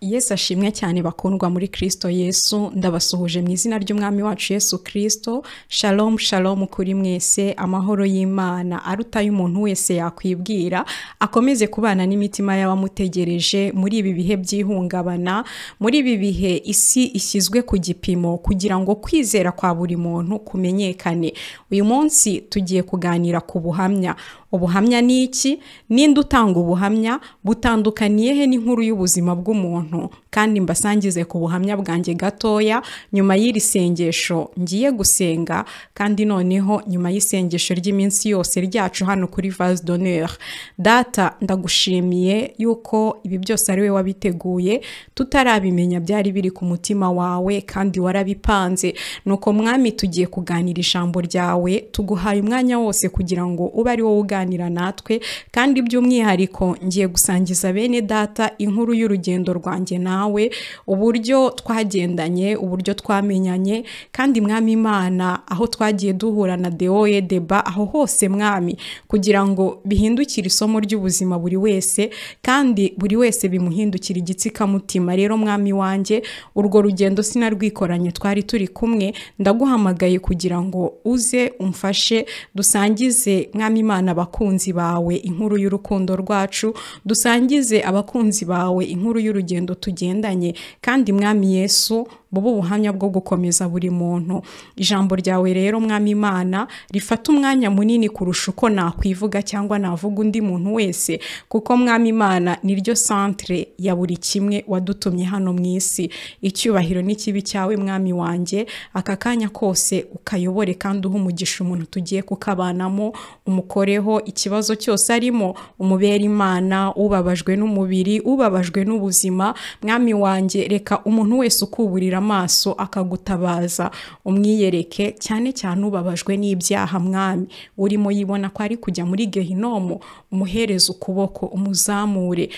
Yesu ashimwe cyane bakundwa muri Kristo Yesu ndabasuhuje mu izina ry'umwami wacu Yesu Kristo shalom shalom kuri mwese amahoro y'Imana aruta y'umuntu wese yakwibwira akomeze kubana n'imitima y'abamutegereje muri ibi bihe by'ihungabana muri ibi bihe isi ishyizwe ku gipimo kugira ngo kwizera kwa buri muntu kumenyekane uyu munsi tugiye kuganira ku buhamya ubuhamya ni iki ninde utanga ubuhamya butandukaniye he n'inkuru y'ubuzima bw'umuntu kandi mbasangize ku buhamya bwanjye gatoya nyuma y'iri sengesho ngiye gusenga kandi noneho nyuma y'isengesho ry'iminsi yose ryacu hano kuri vase d'honneur data ndagushimiye yuko ibi byose ari we wabiteguye tutarabimenya byari biri ku mutima wawe kandi warabipanze nuko mwami tugiye kuganira ijambo ryawe tuguhaye umwanya wose kugira ngo ube ari wowe uganira natwe kandi by'umwihariko ngiye gusangiza bene data inkuru y'urugendo rwa wanjye nawe uburyo twagendanye uburyo twamenyanye kandi mwami imana aho twagiye duhura na deoye deba aho hose mwami kugira ngo bihindukire isomo ry'ubuzima buri wese kandi buri wese bimuhindukira igitsikamutima rero mwami wanjye urwo rugendo sinarwikoranye twari turi kumwe ndaguhamagaye kugira ngo uze umfashe dusangize mwami imana abakunzi bawe inkuru y'urukundo rwacu dusangize abakunzi bawe inkuru y'urugendo tugendanye kandi mwami yesu buba ubuhamya bwo gukomeza buri muntu ijambo ryawe rero mwami imana rifata umwanya munini kurusha uko nakwivuga cyangwa navuga undi muntu wese kuko mwami imana niryo santere ya buri kimwe wadutumye hano mu isi icyubahiro n'ikibi cyawe mwami wanjye aka kanya kose ukayobore kandi uha umugisha umuntu tugiye kukabanamo umukoreho ikibazo cyose arimo umubera imana ubabajwe n'umubiri ubabajwe n'ubuzima mwami wanjye reka umuntu wese ukuburira amaso akagutabaza umwiyereke cyane cyane ubabajwe n'ibyaha mwami urimo yibona ko ari kujya muri gehinomu umuhereza ukuboko umuzamure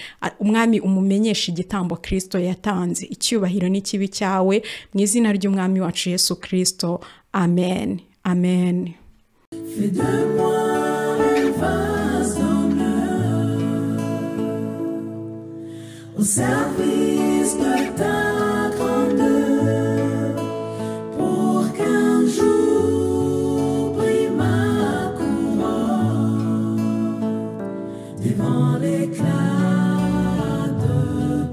umwami umumenyesha igitambo kirisito yatanze icyubahiro n'ikibi cyawe mu izina ry'umwami wacu yesu kirisito amen amen au service de ta grandeur, pour qu'un jour brille ma couronne devant l'éclat de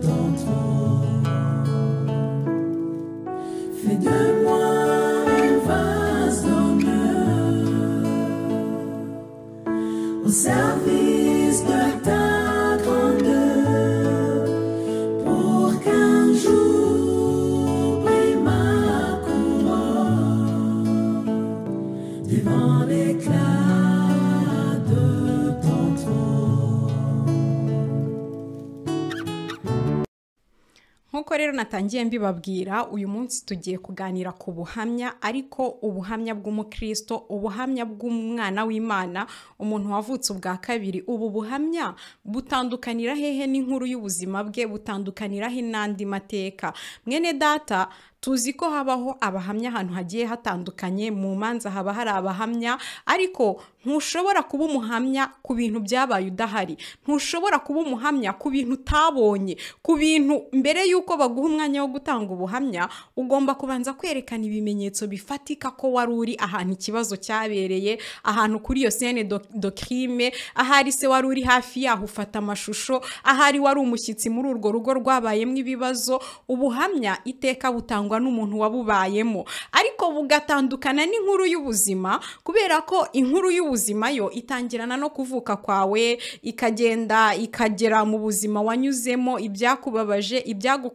ton trône. Fais de moi un vase d'honneur au service de ta grandeur. nk'uko rero natangiye mbibabwira uyu munsi tugiye kuganira ku buhamya ariko ubuhamya bw'umukristo ubuhamya bw'umwana w'imana umuntu wavutse ubwa kabiri ubu buhamya butandukanira hehe n'inkuru y'ubuzima bwe butandukanira he n'andi mateka mwene data tuzi ko habaho abahamya ahantu hagiye hatandukanye mu manza haba hari abahamya ariko ntushobora kuba umuhamya ku bintu byabaye udahari ntushobora kuba umuhamya ku bintu utabonye ku bintu mbere y'uko baguha umwanya wo gutanga ubuhamya ugomba kubanza kwerekana ibimenyetso bifatika ko wari uri ahantu ikibazo cyabereye ahantu kuri iyo sene dokirime ahari se wari uri hafi yaho ufata amashusho ahari wari umushyitsi muri urwo rugo rwabayemo ibibazo ubuhamya iteka butanga n'umuntu wabubayemo ariko bugatandukana n'inkuru y'ubuzima kubera ko inkuru y'ubuzima yo itangirana no kuvuka kwawe ikagenda ikagera mu buzima wanyuzemo ibyakubabaje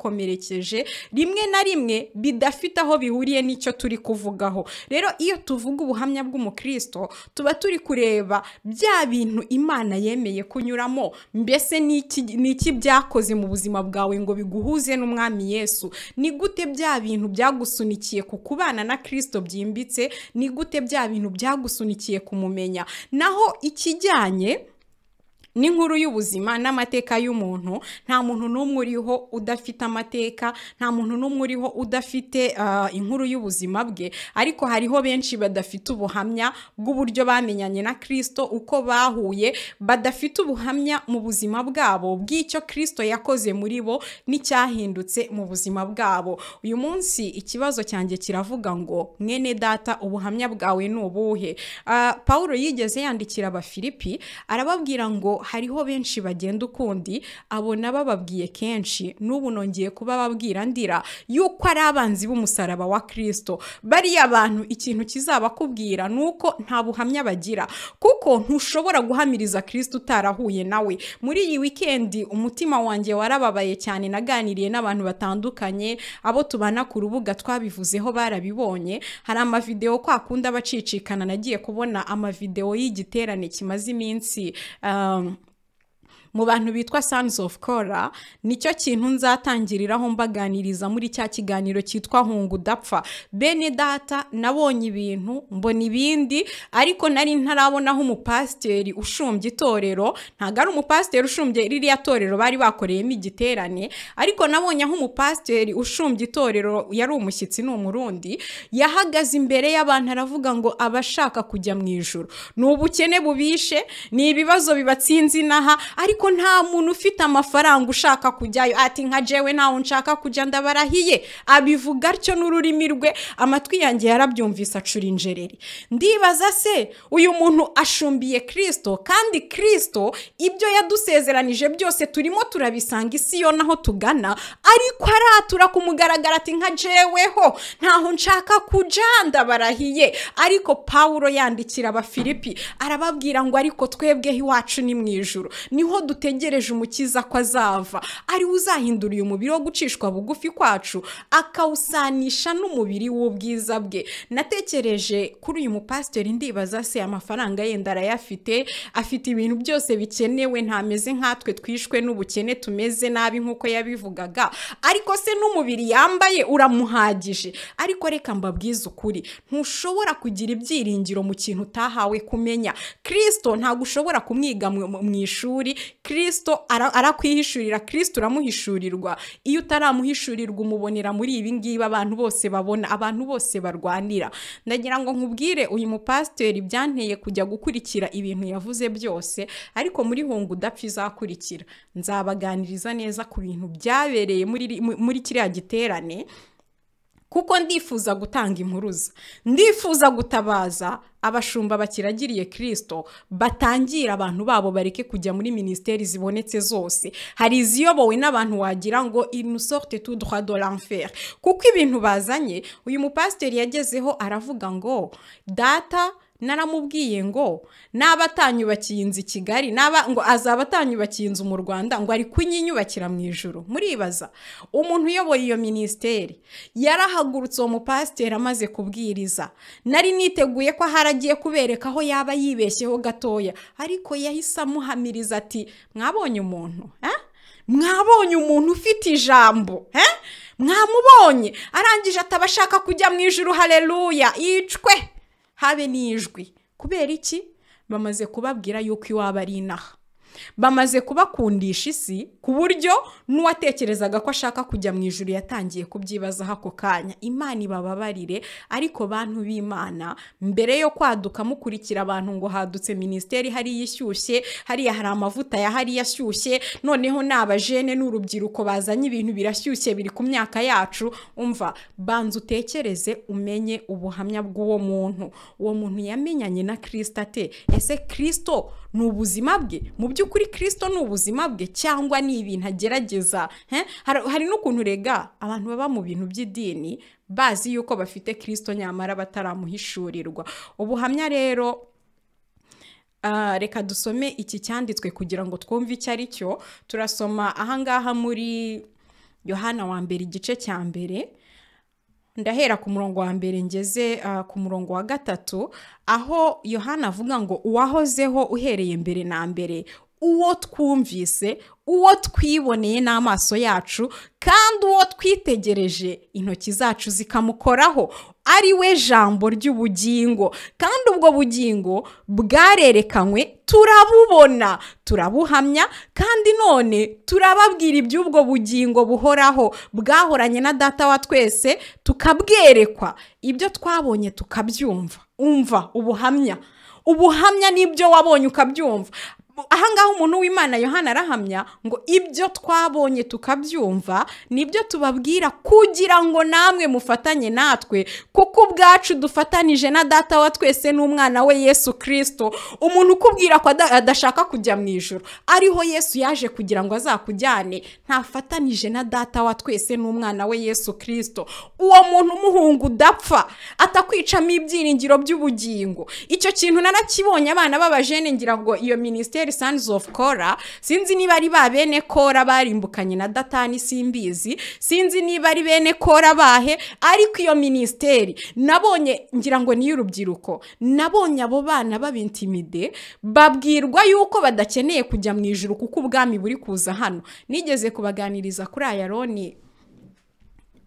ibyagukomerekeje rimwe na rimwe bidafite aho bihuriye n'icyo turi kuvugaho rero iyo tuvuga ubuhamya bw'umukristo tuba turi kureba bya bintu imana yemeye kunyuramo mbese ni iki byakoze mu buzima bwawe ngo biguhuze n'umwami yesu ni gute bya bintu byagusunikiye ku kubana na kirisito byimbitse ni gute bya bintu byagusunikiye kumumenya naho ikijyanye n'inkuru y'ubuzima n'amateka y'umuntu nta muntu n'umwe uriho udafite amateka nta muntu n'umwe uriho udafite ah, inkuru y'ubuzima bwe ariko hariho benshi badafite ubuhamya bw'uburyo bamenyanye na kirisito uko bahuye badafite ubuhamya mu buzima bwabo bw'icyo kirisito yakoze muri bo n'icyahindutse mu buzima bwabo uyu munsi ikibazo cyanjye kiravuga ngo mwene data ubuhamya bwawe ni ubuhe Ah, paul yigeze yandikira abafilipi arababwira ngo hariho benshi bagenda ukundi abona bababwiye kenshi n'ubu nongeye kubababwira ndira yuko ari abanzi b'umusaraba wa kirisito bariya bantu ikintu kizabakubwira ni uko nta buhamya bagira kuko ntushobora guhamiriza kirisito utarahuye nawe muri iyi wikendi umutima wanjye warababaye cyane naganiriye n'abantu batandukanye abo tubana ku rubuga twabivuzeho barabibonye hari amavidewo kwa kundi abacicikana nagiye kubona amavidewo y'igiterane kimaze iminsi um, mu bantu bitwa Sons of Kora nicyo kintu nzatangiriraho mbaganiriza muri cya kiganiro cyitwa Hunga udapfa bene data nabonye ibintu mbona ibindi ariko nari ntarabonaho umupasiteri ushumbye itorero ntabwo ari umupasiteri ushumbye ririya torero bari bakoreyemo igiterane ariko nabonye aho umupasiteri ushumbye itorero yari umushyitsi ni umurundi yahagaze imbere y'abantu aravuga ngo abashaka kujya mu ijoro ni ubukene bubishe ni ibibazo bibatsinze inaha ariko nta muntu ufite amafaranga ushaka kujyayo ati nka jewe ntawe nshaka kujya ndabarahiye abivuga atyo n'ururimi rwe amatwi yanjye yarabyumvise acura injereri ndibaza se uyu muntu ashumbiye kirisito kandi kirisito ibyo yadusezeranije byose turimo turabisanga isi yo naho tugana ariko aratura ku mugaragaro ati nka jeweho ntaho nshaka kujya ndabarahiye ariko pawuro yandikira abafilipi arababwira ngo ariko twebweho iwacu ni mu ijoro niho dutegereje umukiza ko azava ariwe uzahindura uyu mubiri wo gucishwa bugufi kwacu akawusanisha n'umubiri w'ubwiza bwe natekereje kuri uyu mupasiteri ndibaza se amafaranga yenda arayafite afite ibintu byose bikenewe ntameze nkatwe twishwe n'ubukene tumeze nabi nk'uko yabivugaga ariko se n'umubiri yambaye uramuhagije ariko reka mbabwize ukuri ntushobora kugira ibyiringiro mu kintu utahawe kumenya kirisito ntabwo ushobora kumwiga mu mu ishuri kirisito ara- arakwihishurira kirisito uramuhishurirwa iyo utaramuhishurirwa umubonera muri ibi ngibi abantu bose babona abantu bose barwanira ndagira ngo nkubwire uyu mupasiteri byanteye kujya gukurikira ibintu yavuze byose ariko muri hungu udapfa izakurikira nzabaganiriza neza ku bintu byabereye muri muri kiriya giterane kuko ndifuza gutanga impuruza ndifuza gutabaza abashumba bakiragiriye kirisito batangira abantu babo bareke kujya muri minisiteri zibonetse zose hari iziyobowe n'abantu wagira ngo inu sorte tu droit de l'enfer kuko ibintu bazanye uyu mupasiteri yagezeho aravuga ngo data naramubwiye ngo naba atanyubakiye inzu i kigali naba ngo azaba atanyubakiye inzu mu rwanda ngo ari kunyinyubakira mu ijoro muribaza umuntu uyoboye iyo minisiteri yarahagurutse uwo mupasiteri amaze kubwiriza nari niteguye ko ahari agiye kubereka aho yaba yibeshyeho gatoya ariko yahise amuhamiriza ati mwabonye umuntu eh? mwabonye umuntu ufite ijambo eh? mwamubonye arangije atabashaka kujya mu ijoro hareruya yicwe habe n'ijwi kubera iki bamaze kubabwira yuko iwabo ari inaha bamaze kubakundisha isi ku buryo n'uwatekerezaga ko ashaka kujya mu ijuru yatangiye kubyibazaho ako kanya imana ibababarire ariko bantu b'imana mbere yo kwaduka mukurikira abantu ngo hadutse minisiteri hariya ishyushye hariya hari amavuta ya hariya ashyushye noneho ni abajene n'urubyiruko bazanye ibintu birashyushye biri ku myaka yacu umva banza utekereze umenye ubuhamya bw'uwo muntu uwo muntu yamenyanye na kirisito ate ese kirisito ni ubuzima bwe mu by'ukuri kirisito ni ubuzima bwe cyangwa ni ibintu agerageza he? Har- hari n'ukuntu rega abantu baba mu bintu by'idini bazi yuko bafite kirisito nyamara bataramuhishurirwa ubuhamya rero Ah, reka dusome iki cyanditswe kugira ngo twumve icyo ari cyo turasoma ahangaha muri yohana wa mbere igice cya mbere ndahera ku murongo wa mbere ngeze ah, ku murongo wa gatatu aho yohana avuga ngo uwahozeho uhereye mbere na mbere uwo twumvise uwo twiboneye n'amaso yacu kandi uwo twitegereje intoki zacu zikamukoraho ari we jambo ry'ubugingo kandi ubwo bugingo bwarerekanywe turabubona turabuhamya kandi none turababwira iby'ubwo bugingo buhoraho bwahoranye na data wa twese tukabwerekwa ibyo twabonye tukabyumva umva ubuhamya ubuhamya n'ibyo wabonye ukabyumva ahangaha umuntu w'imana yohana arahamya ngo ibyo twabonye tukabyumva nibyo tubabwira kugira ngo namwe mufatanye natwe kuko ubwacu dufatanije na data wa twese n'umwana we yesu kirisito umuntu ukubwira ko adashaka kujya mu ijoro ariho yesu yaje kugira ngo azakujyane ntafatanije na data wa twese n'umwana we yesu kirisito uwo muntu umuhungu udapfa atakwicamo ibyiringiro by'ubugingo icyo kintu narakibonye abana b'abajene ngira ngo iyo minisiteri sons of kora sinzi niba ari ba bene kora barimbukanye na datani simbizi sinzi niba ari bene kora bahe ariko iyo minisiteri nabonye ngira ngo ni iy'urubyiruko nabonye abo bana babintimide babwirwa yuko badakeneye kujya mu ijoro kuko ubwami buri kuza hano nigeze kubaganiriza kuri ayaroni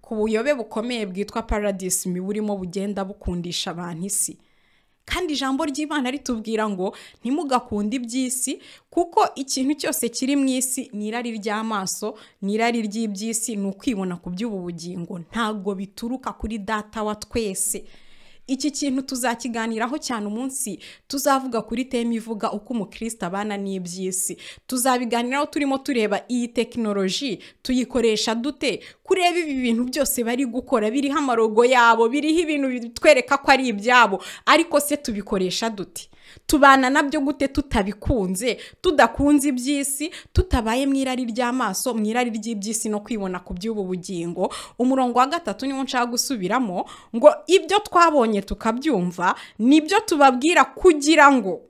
ku buyobe bukomeye bwitwa paradisi mibi burimo bugenda bukundisha abantu isi kandi ijambo ry'imana ritubwira ngo ntimugakunde iby'isi kuko ikintu cyose kiri mu isi ni irari ry'amaso ni irari ry'iby'isi ni ukwibona ku by'ubu bugingo ntabwo bituruka kuri data wa twese iki kintu tuzakiganiraho cyane umunsi tuzavuga kuri teme ivuga uko umukristo abana n'iby'isi tuzabiganiraho turimo tureba iyi tekinoloji tuyikoresha dute kureba ibi bintu byose bari gukora biriho amarogo yabo biriho ibintu bitwereka ko ari ibyabo ariko se tubikoresha dute tubana nabyo gute tutabikunze tudakunze iby'isi tutabaye mu irari ry'amaso mu irari ry'iby'isi no kwibona ku by'ubu bugingo umurongo wa gatatu niwo nshaka gusubiramo ngo ibyo twabonye tukabyumva nibyo tubabwira kugira ngo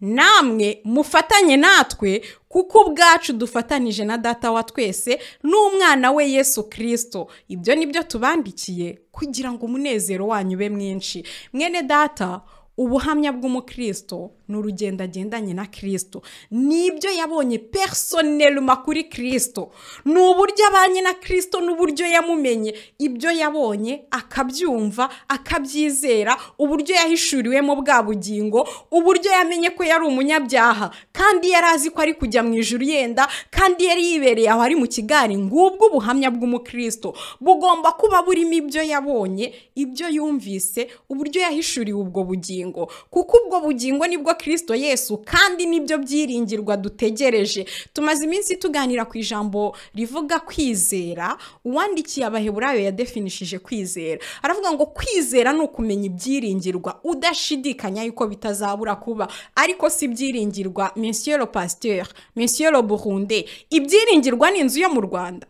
namwe mufatanye natwe kuko ubwacu dufatanije na data wa twese n'umwana we yesu kirisito ibyo nibyo tubandikiye kugira ngo umunezero wanyu ube mwinshi mwene data ubuhamya bw'umukristo ni urugendo agendanye na kirisito ni ibyo yabonye personeluma kuri kirisito ni uburyo abanye na kirisito n'uburyo yamumenye ibyo yabonye akabyumva akabyizera uburyo yahishuriwemo bwa bugingo uburyo yamenye ko yari umunyabyaha kandi yari azi ko ari kujya mu ijuru yenda kandi yari yibereye aho ari mu kigari ngubwo ubuhamya bw'umukristo bugomba kuba burimo ibyo yabonye ibyo yumvise uburyo yahishuriwe ubwo bugingo kuko ubwo bugingo nibwo kirisito yesu kandi nibyo byiringirwa dutegereje tumaze iminsi tuganira ku ijambo rivuga kwizera uwandikiye abaheburayo yadefinishije kwizera aravuga ngo kwizera ni ukumenya ibyiringirwa udashidikanya yuko bitazabura kuba ariko si ibyiringirwa le pasteur le burunde ibyiringirwa ni inzu yo mu rwanda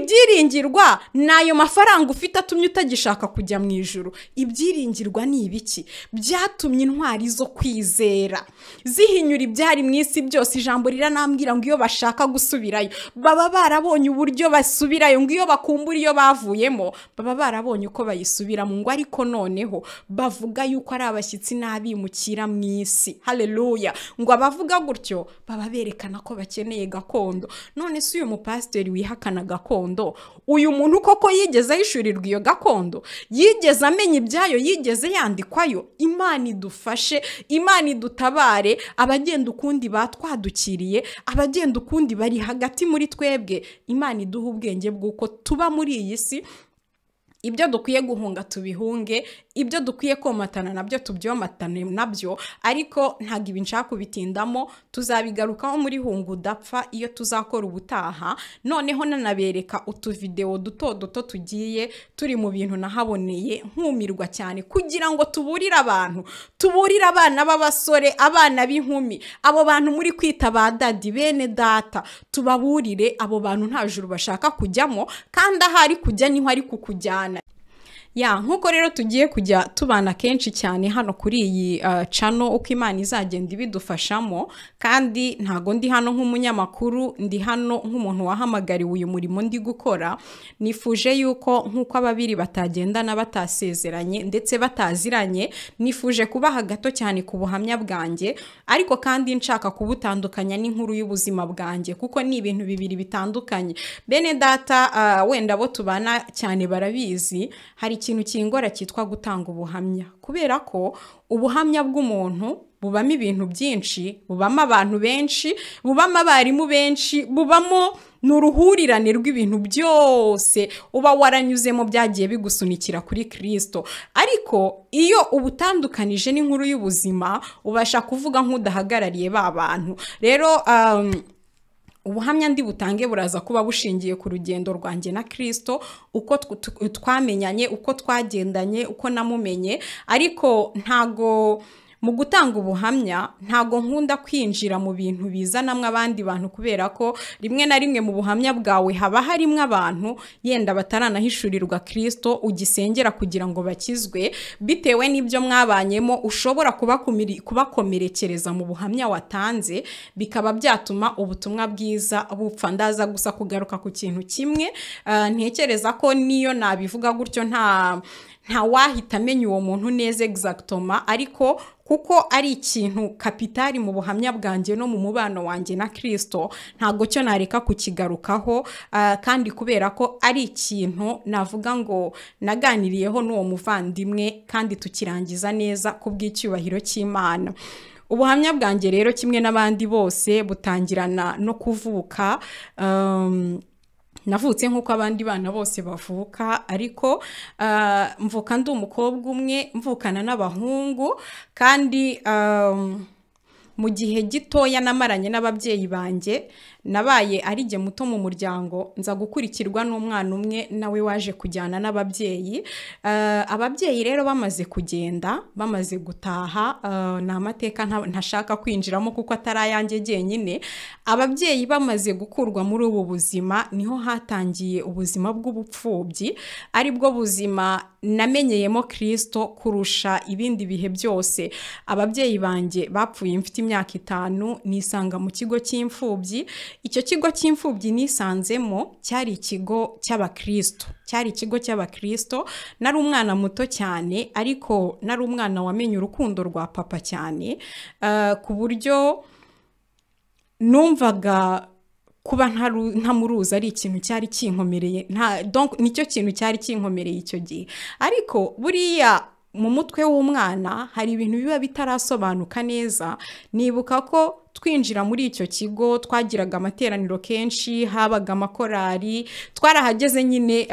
ibyiringirwa ni ayo mafaranga ufite atumye utagishaka kujya mu ijoro ibyiringirwa ni ibiki bya byatumye intwari zo kwizera zihinyura ibyari mu isi byose ijambo riranambwira ngo iyo bashaka gusubirayo baba barabonye uburyo basubirayo ngo iyo bakumbura iyo bavuyemo baba barabonye uko bayisubiramo ngo ariko noneho bavuga yuko ari abashyitsi n'abimukira mu isi hareruya ngo abavuga gutyo baba berekana ko bakeneye gakondo none si uyu mupasiteri wihakana gakondo uyu muntu koko yigeze ahishurirwa iyo gakondo yigeze amenya ibyayo yigeze yandikwayo imana imana idufashe imana idutabare abagenda ukundi batwadukiriye abagenda ukundi bari hagati muri twebwe imana iduha ubwenge bw'uko tuba muri iyi si ibyo dukwiye guhunga tubihunge ibyo dukwiye komatana nabyo tubyomatane nabyo ariko ntabwo ibi nshaka kubitindamo tuzabigarukaho muri hungu udapfa iyo tuzakora ubutaha noneho nanabereka utuvidewo duto duto tugiye turi mu bintu nahaboneye nkumirwa cyane kugira ngo tuburire abantu tuburire abana b'abasore abana b'inkumi abo bantu muri kwita ba dadi bene data tubaburire abo bantu nta juru bashaka kujyamo kandi aho ari kujya niho ari kukujyana ya nk'uko rero tugiye kujya tubana kenshi cyane hano kuri iyi cano uko imana izagenda ibidufashamo kandi ntago ndi hano nk'umunyamakuru ndi hano nk'umuntu wahamagariwe uyu murimo ndi gukora nifuje yuko nk'uko ababiri batagendana batasezeranye ndetse bataziranye nifuje kubaha gato cyane ku buhamya bwanjye ariko kandi nshaka kubutandukanya n'inkuru y'ubuzima bwanjye kuko ni ibintu bibiri bitandukanye bene data wenda bo tubana cyane barabizi hari kintu kingora cyitwa gutanga ubuhamya kubera ko ubuhamya bw'umuntu bubamo ibintu byinshi bubamo abantu benshi bubamo abarimu benshi bubamo ni uruhurirane rw'ibintu byose uba waranyuzemo byagiye bigusunikira kuri kirisito ariko iyo ubutandukanije n'inkuru y'ubuzima ubasha kuvuga nk'udahagarariye ba bantu rero ubuhamya ndi butange buraza kuba bushingiye ku rugendo rwanjye na kirisito uko twamenyanye uko twagendanye uko namumenye ariko ntago mu gutanga ubuhamya ntago nkunda kwinjira mu bintu bizanamo abandi bantu kubera ko rimwe na rimwe mu buhamya bwawe haba harimo abantu yenda bataranahishurirwa kirisito ugisengera kugira ngo bakizwe bitewe n'ibyo mwabanyemo ushobora kubakomerekereza mu buhamya watanze bikaba byatuma ubutumwa bwiza bupfa ndaza gusa kugaruka ku kintu kimwe ntekereza ko niyo nabivuga gutyo nta ntawahita amenya uwo muntu neza egizagitoma ariko kuko ari ikintu kapitari mu buhamya bwanjye no mu mubano wanjye na kirisito ntabwo cyo nareka kukigarukaho kandi kubera ko ari ikintu navuga ngo naganiriyeho n'uwo muvandimwe kandi tukirangiza neza ku bw'icyubahiro cy'imana ubuhamya bwanjye rero kimwe n'abandi bose butangirana no kuvuka navutse nk'uko abandi bana bose bavuka ariko mvuka ndi umukobwa umwe mvukana n'abahungu kandi mu gihe gitoya namaranye n'ababyeyi banjye nabaye ari jye muto mu muryango nza gukurikirwa n'umwana umwe nawe waje kujyana n'ababyeyi ababyeyi rero bamaze kugenda bamaze gutaha ni amateka ntashaka kwinjiramo kuko atari ayanjye jyenyine ababyeyi bamaze gukurwa muri ubu buzima niho hatangiye ubuzima bw'ubupfubyi aribwo buzima namenyeyemo kirisito kurusha ibindi bihe byose ababyeyi banjye bapfuye mfite imyaka itanu nisanga mu kigo cy'imfubyi icyo kigo cy'imfubyi nisanzemo cyari ikigo cy'abakristo cyari ikigo cy'abakristo nari umwana muto cyane ariko nari umwana wamenye urukundo rwa papa cyane ku buryo numvaga kuba ntamuruza ari ikintu cyari kinkomereye nicyo kintu cyari kinkomereye icyo gihe ariko buriya mu mutwe w'umwana hari ibintu biba bitarasobanuka neza nibuka ko twinjira muri icyo kigo twagiraga amateraniro kenshi habaga amakorari twarahageze nyine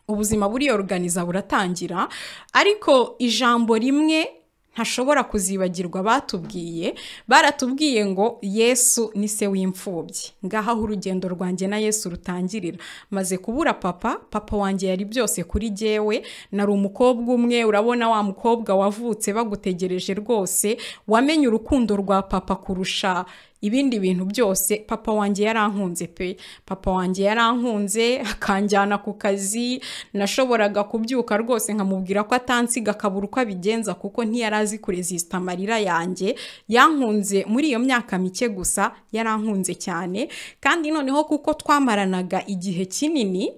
ubuzima buriyoruganiza buratangira ariko ijambo rimwe ntashobora kuzibagirwa batubwiye baratubwiye ngo yesu ni se w'imfubyi ngaho aho urugendo rwanjye na yesu rutangirira maze kubura papa papa wanjye yari byose kuri jyewe nari umukobwa umwe urabona wa mukobwa wavutse bagutegereje rwose wamenye urukundo rwa papa kurusha ibindi bintu byose papa wanjye yarankunze pe papa wanjye yarankunze akanjyana ku kazi nashoboraga kubyuka rwose nkamubwira ko atansiga akabura uko abigenza kuko ntiyari azi kurezisita amarira yanjye yankunze muri iyo myaka mike gusa yarankunze cyane kandi noneho kuko twamaranaga igihe kinini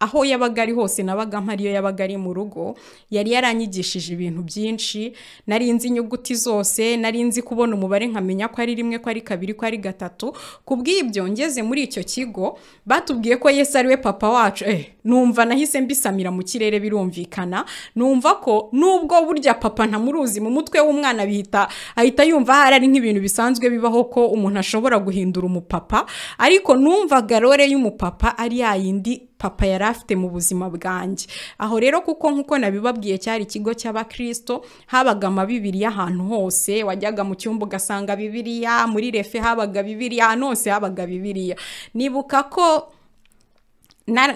aho yabaga ari hose nabaga mpariyo yabaga ari mu rugo yari yaranyigishije ibintu byinshi nari nzi inyuguti zose nari nzi kubona umubare nkamenya ko ari rimwe ko ari kabiri ko ari gatatu ku bw'ibyo ngeze muri icyo kigo batubwiye ko Yesu ari we papa wacu eh numva nahise mbisamira mu kirere birumvikana numva ko nubwo burya papa ntamuruzi mu mutwe w'umwana bihita ahita yumva hari ari nk'ibintu bisanzwe bibaho ko umuntu ashobora guhindura umupapa ariko numvaga rore y'umupapa ari yayindi papa yari afite mu buzima bwanjye aho rero kuko nk'uko nabibabwiye cyari ikigo cy'abakristo habaga amabibiriya ahantu hose wajyaga mu cyumba ugasanga bibiriya muri refe habaga bibiriya ahantu hose habaga bibiriya nibuka ko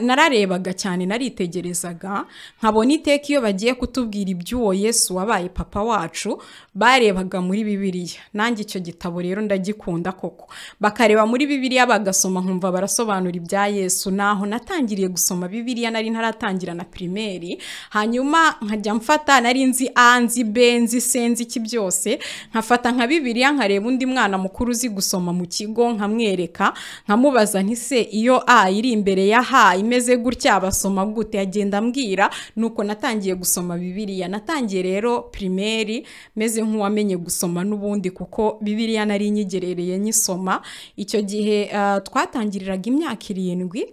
nararebaga cyane naritegerezaga nkabona iteka iyo bagiye kutubwira iby'uwo yesu wabaye papa wacu barebaga muri bibiliya nanjye icyo gitabo rero ndagikunda koko bakareba muri bibiliya bagasoma nkumva barasobanura ibya yesu naho natangiriye gusoma bibiliya nari ntaratangira na pirimeri hanyuma nkajya mfata nari nzi a nzi b nzi c nzi iki byose nkafata nka bibiliya nkareba undi mwana mukuru uzi gusoma mu kigo nkamwereka nkamubaza ntise iyo a iri imbere ya imeze gutya basoma gute agenda ambwira nuko natangiye gusoma bibiliya natangiye rero pirimeri meze nk'uwamenye gusoma n'ubundi kuko bibiliya nari inyigerereye nyisoma icyo gihe twatangiriraga imyaka irindwi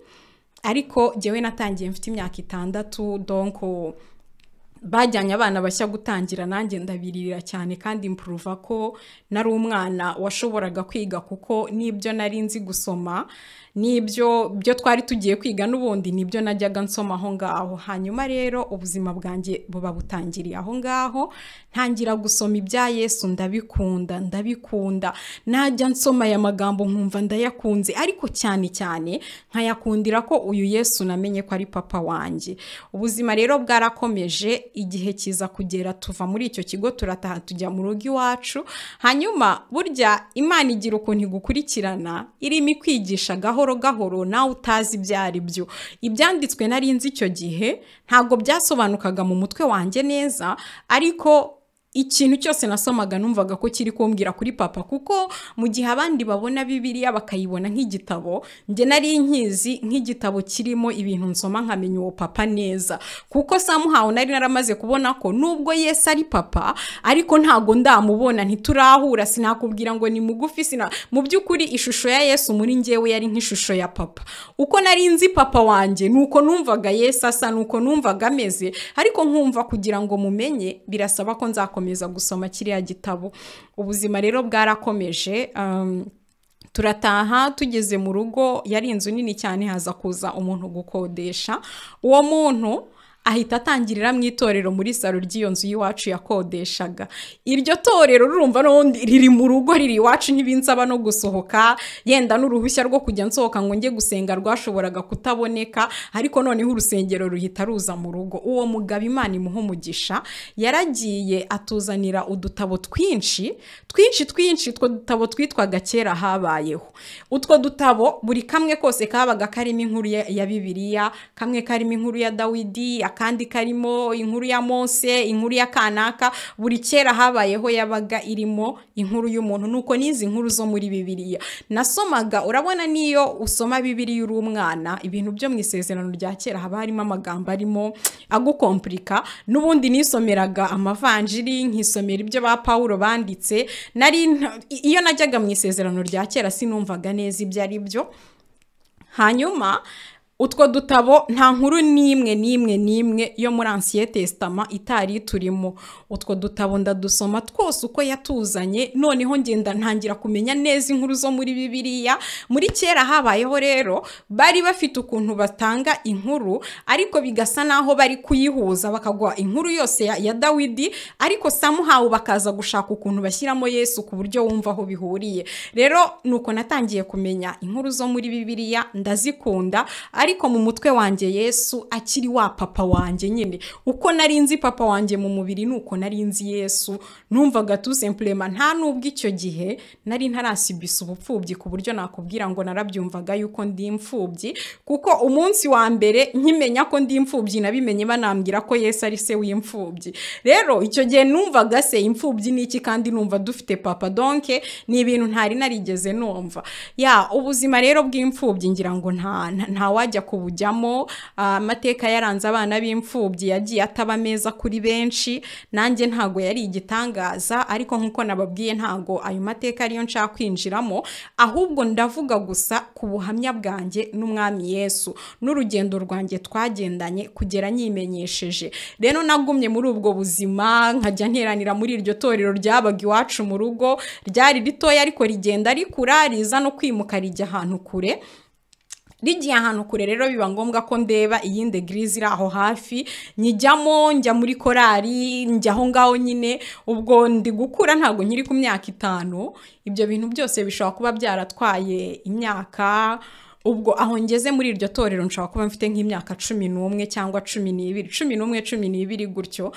ariko jyewe natangiye mfite imyaka itandatu donko bajyanye abana bashya gutangira nanjye ndabiririra cyane kandi mpuruva ko nari umwana washoboraga kwiga kuko n'ibyo nari nzi gusoma n'ibyo byo twari tugiye kwiga n'ubundi nibyo najyaga nsoma aho ngaho hanyuma rero ubuzima bwanjye buba butangiriye aho ngaho ntangira gusoma ibya yesu ndabikunda ndabikunda najya nsoma aya magambo nkumva ndayakunze ariko cyane cyane nkayakundira ko uyu yesu namenye ko ari papa wanjye ubuzima rero bwarakomeje igihe kiza kugera tuva muri icyo kigo turataha tujya mu rugo iwacu hanyuma burya imana igira ukuntu igukurikirana irimo ikwigisha gahoro gahoro gahoro nawe utazi ibyo ari byo ibyanditswe nari nzi icyo gihe ntabwo byasobanukaga mu mutwe wanjye neza ariko ikintu cyose nasomaga numvaga ko kiri kumbwira kuri papa kuko mu gihe abandi babona bibiliya bakayibona nk'igitabo njye nari nkizi nk'igitabo kirimo ibintu nsoma nkamenya uwo papa neza kuko samuhawe nari naramaze kubona ko nubwo yesi ari papa ariko ntabwo ndamubona ntiturahura sinakubwira ngo ni mugufi sina mu by'ukuri ishusho ya yesu muri ngewe yari nk'ishusho ya papa uko nari nzi papa wanjye ni uko numvaga yesi asa ni uko numvaga ameze ariko nkumva kugira ngo mumenye birasaba ko nzakomeza gusoma kiriya gitabo ubuzima rero bwarakomeje turataha tugeze mu rugo yari inzu nini cyane haza kuza umuntu gukodesha uwo muntu ahita atangirira mu itorero muri salo ry'iyo nzu y'iwacu yakodeshaga iryo torero rurumva n'ubundi riri mu rugo riri iwacu ntibinsaba no gusohoka yenda n'uruhushya rwo kujya nsohoka ngo njye gusenga rwashoboraga kutaboneka ariko noneho urusengero ruhita ruza mu rugo uwo mugabo imana imuha umugisha yaragiye atuzanira udutabo twinshi twinshi twinshi utwo dutabo twitwaga kera habayeho utwo dutabo buri kamwe kose kabaga karimo inkuru ya bibiliya kamwe karimo inkuru ya dawidi akandi karimo inkuru ya mose inkuru ya kanaka buri kera habayeho yabaga irimo inkuru y'umuntu nuko n'izi nkuru zo muri bibiliya nasomaga urabona n'iyo usoma bibiliya uri umwana ibintu byo mu isezerano rya kera haba harimo amagambo arimo agukompurika n'ubundi nisomeraga amavanjiri nkisomera ibyo ba paul banditse nari iyo najyaga mu isezerano rya kera sinumvaga neza ibyo ari byo hanyuma utwo dutabo nta nkuru n'imwe n'imwe n'imwe yo muri ansiye tesitama itari turimo utwo dutabo ndadusoma twose uko yatuzanye noneho ngenda ntangira kumenya neza inkuru zo muri bibiliya muri kera habayeho rero bari bafite ukuntu batanga inkuru ariko bigasa n'aho bari kuyihuza bakaguha inkuru yose ya, ya dawidi ariko samuhawe bakaza gushaka ukuntu bashyiramo yesu ku buryo wumva aho bihuriye rero ni uko natangiye kumenya inkuru zo muri bibiliya ndazikunda ariko mu mutwe wanjye yesu akiri wa papa wanjye nyine uko nari nzi papa wanjye mu mubiri ni uko nari nzi yesu numvaga tu sempurema nta nubwo icyo gihe nari ntarasibisa ubupfubyi ku buryo nakubwira ngo narabyumvaga yuko ndi imfubyi kuko umunsi wa mbere nkimenya ko ndi imfubyi nabimenye banambwira ko yesu ari se w'imfubyi rero icyo gihe numvaga se imfubyi ni iki kandi numva dufite papa donke ni ibintu ntari narigeze numva ya ubuzima rero bw'imfubyi ngira ngo ntawajya bajya kubujyamo amateka yaranze abana b'imfubyi yagiye ataba meza kuri benshi nanjye ntago yari igitangaza ariko nk'uko nababwiye ntago ayo mateka ariyo nshaka kwinjiramo ahubwo ndavuga gusa ku buhamya bwanjye n'umwami yesu n'urugendo rwanjye twagendanye kugera nyimenyesheje rero nagumye muri ubwo buzima nkajya nteranira muri iryo torero ryabaga iwacu mu rugo ryari ritoya ariko rigenda rikura riza no kwimuka rijya ahantu kure rigiye ahantu kure rero biba ngombwa ko ndeba iyindi egirizi iri aho hafi nyijyamo njya muri korari njya aho ngaho nyine ubwo ndi gukura ntabwo nkiri ku myaka itanu ibyo bintu byose bishobora kuba byaratwaye imyaka ubwo aho ngeze muri iryo torero nshobora kuba mfite nk'imyaka cumi n'umwe cyangwa cumi n'ibiri cumi n'umwe cumi n'ibiri gutyo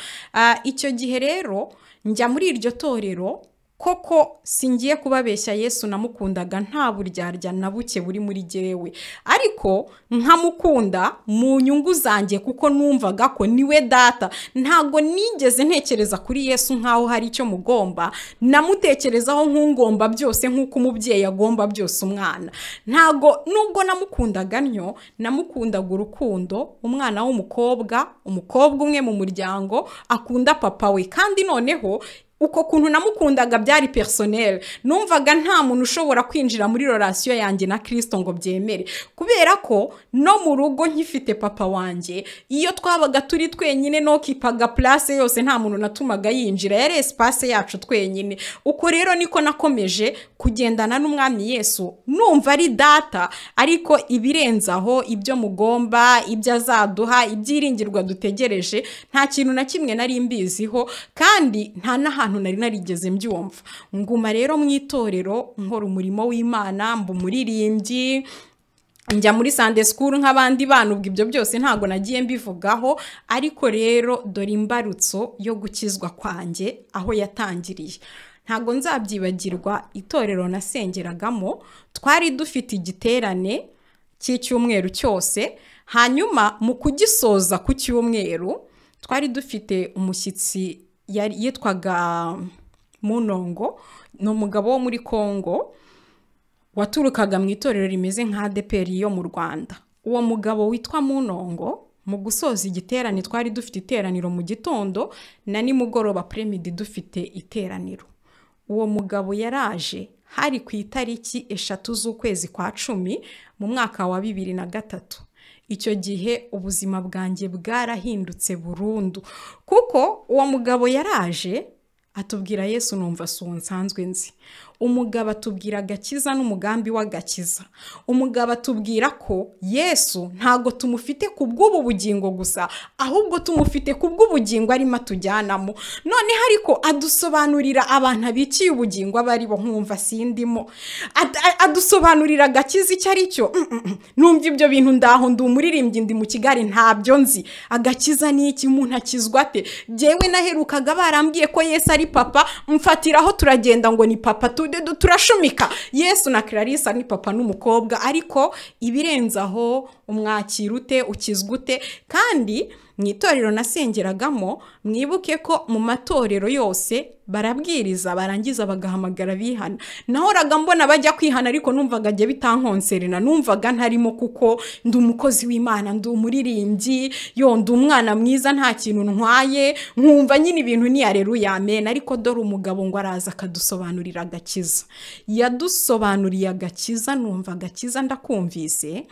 icyo gihe rero njya muri iryo torero koko singiye kubabeshya yesu namukundaga nta buryarya na buke buri muri jyewe ariko nkamukunda mu nyungu zanjye kuko numvaga ko niwe data ntabwo nigeze ntekereza kuri yesu nk'aho hari icyo mugomba namutekerezaho nk'ungomba byose nk'uko umubyeyi agomba byose umwana ntabwo nubwo namukundaga ntyo namukundaga urukundo umwana w'umukobwa umukobwa umwe mu muryango akunda papa we kandi noneho uko kuntu namukundaga byari personel numvaga nta muntu ushobora kwinjira muri relation yanjye na kirisito ngo byemere kubera ko no mu rugo nkifite papa wanjye iyo twabaga turi twenyine nokipaga place yose nta muntu natumaga yinjira yari espace yacu twenyine uko rero niko nakomeje kugendana n'umwami yesu numva ari data ariko ibirenze aho ibyo mugomba ibyo azaduha ibyiringirwa dutegereje nta kintu na kimwe nari mbiziho kandi nta n'ahantu ahantu nari narigeze mbyumva nguma rero mu itorero nkora umurimo w'imana mba umuririmbyi njya muri sande sikuru nk'abandi bana ubwo ibyo byose ntabwo nagiye mbivugaho ariko rero dore imbarutso yo gukizwa kwanjye aho yatangiriye ntabwo nzabyibagirwa itorero nasengeragamo twari dufite igiterane cy'icyumweru cyose hanyuma mu kugisoza ku cyumweru twari dufite umushyitsi yitwaga munongo ni umugabo wo muri congo waturukaga mu itorero rimeze nka deperi yo mu rwanda uwo mugabo witwa munongo mu gusoza igiterane twari dufite iteraniro mu gitondo na nimugoroba premidi dufite iteraniro uwo mugabo yaraje hari ku itariki eshatu z'ukwezi kwa cumi mu mwaka wa bibiri na gatatu icyo gihe ubuzima bwanjye bwarahindutse burundu kuko uwo mugabo yaraje atubwira yesu numva si uwo nsanzwe nzi umugabo atubwira agakiza n'umugambi w'agakiza umugabo atubwira ko yesu ntabwo tumufite ku bw'ubu bugingo gusa ahubwo tumufite ku bw'ubugingo arimo atujyanamo noneho ariko adusobanurira abantu abikiye ubugingo aba ari bo nkumva sindimo adusobanurira agakiza icyo ari cyo numva ibyo bintu ndaho ndi umuririmbyi ndi mu kigali ntabyo nzi agakiza ni iki umuntu akizwa ate byewe naherukaga barambwiye ko yesu ari papa mfatiraho turagenda ngo ni papa tu turashumika yesu na clarisse ni papa n'umukobwa ariko ibirenze aho umwakira ute ukizwa ute kandi mu itorero nasengeragamo mwibuke ko mu matorero yose barabwiriza barangiza bagahamagara bihana nahoraga mbona bajya kwihana ariko numvaga ajya bitankonserena numvaga ntarimo kuko ndi umukozi w'imana ndi umuririmbyi yo ndi umwana mwiza nta kintu ntwaye nkumva nyine ibintu ni areruya amen ariko dore umugabo ngo araza akadusobanurira agakiza yadusobanuriye agakiza numva agakiza ndakumvise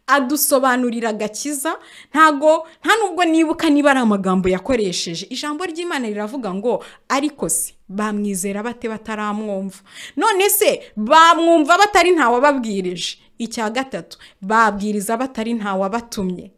adusobanurira agakiza ntago nta nubwo nibuka niba ari amagambo yakoresheje ijambo ry'imana riravuga ngo ariko se bamwizera bate bataramwumva none se bamwumva batari ntawababwirije icya gatatu babwiriza batari ntawabatumye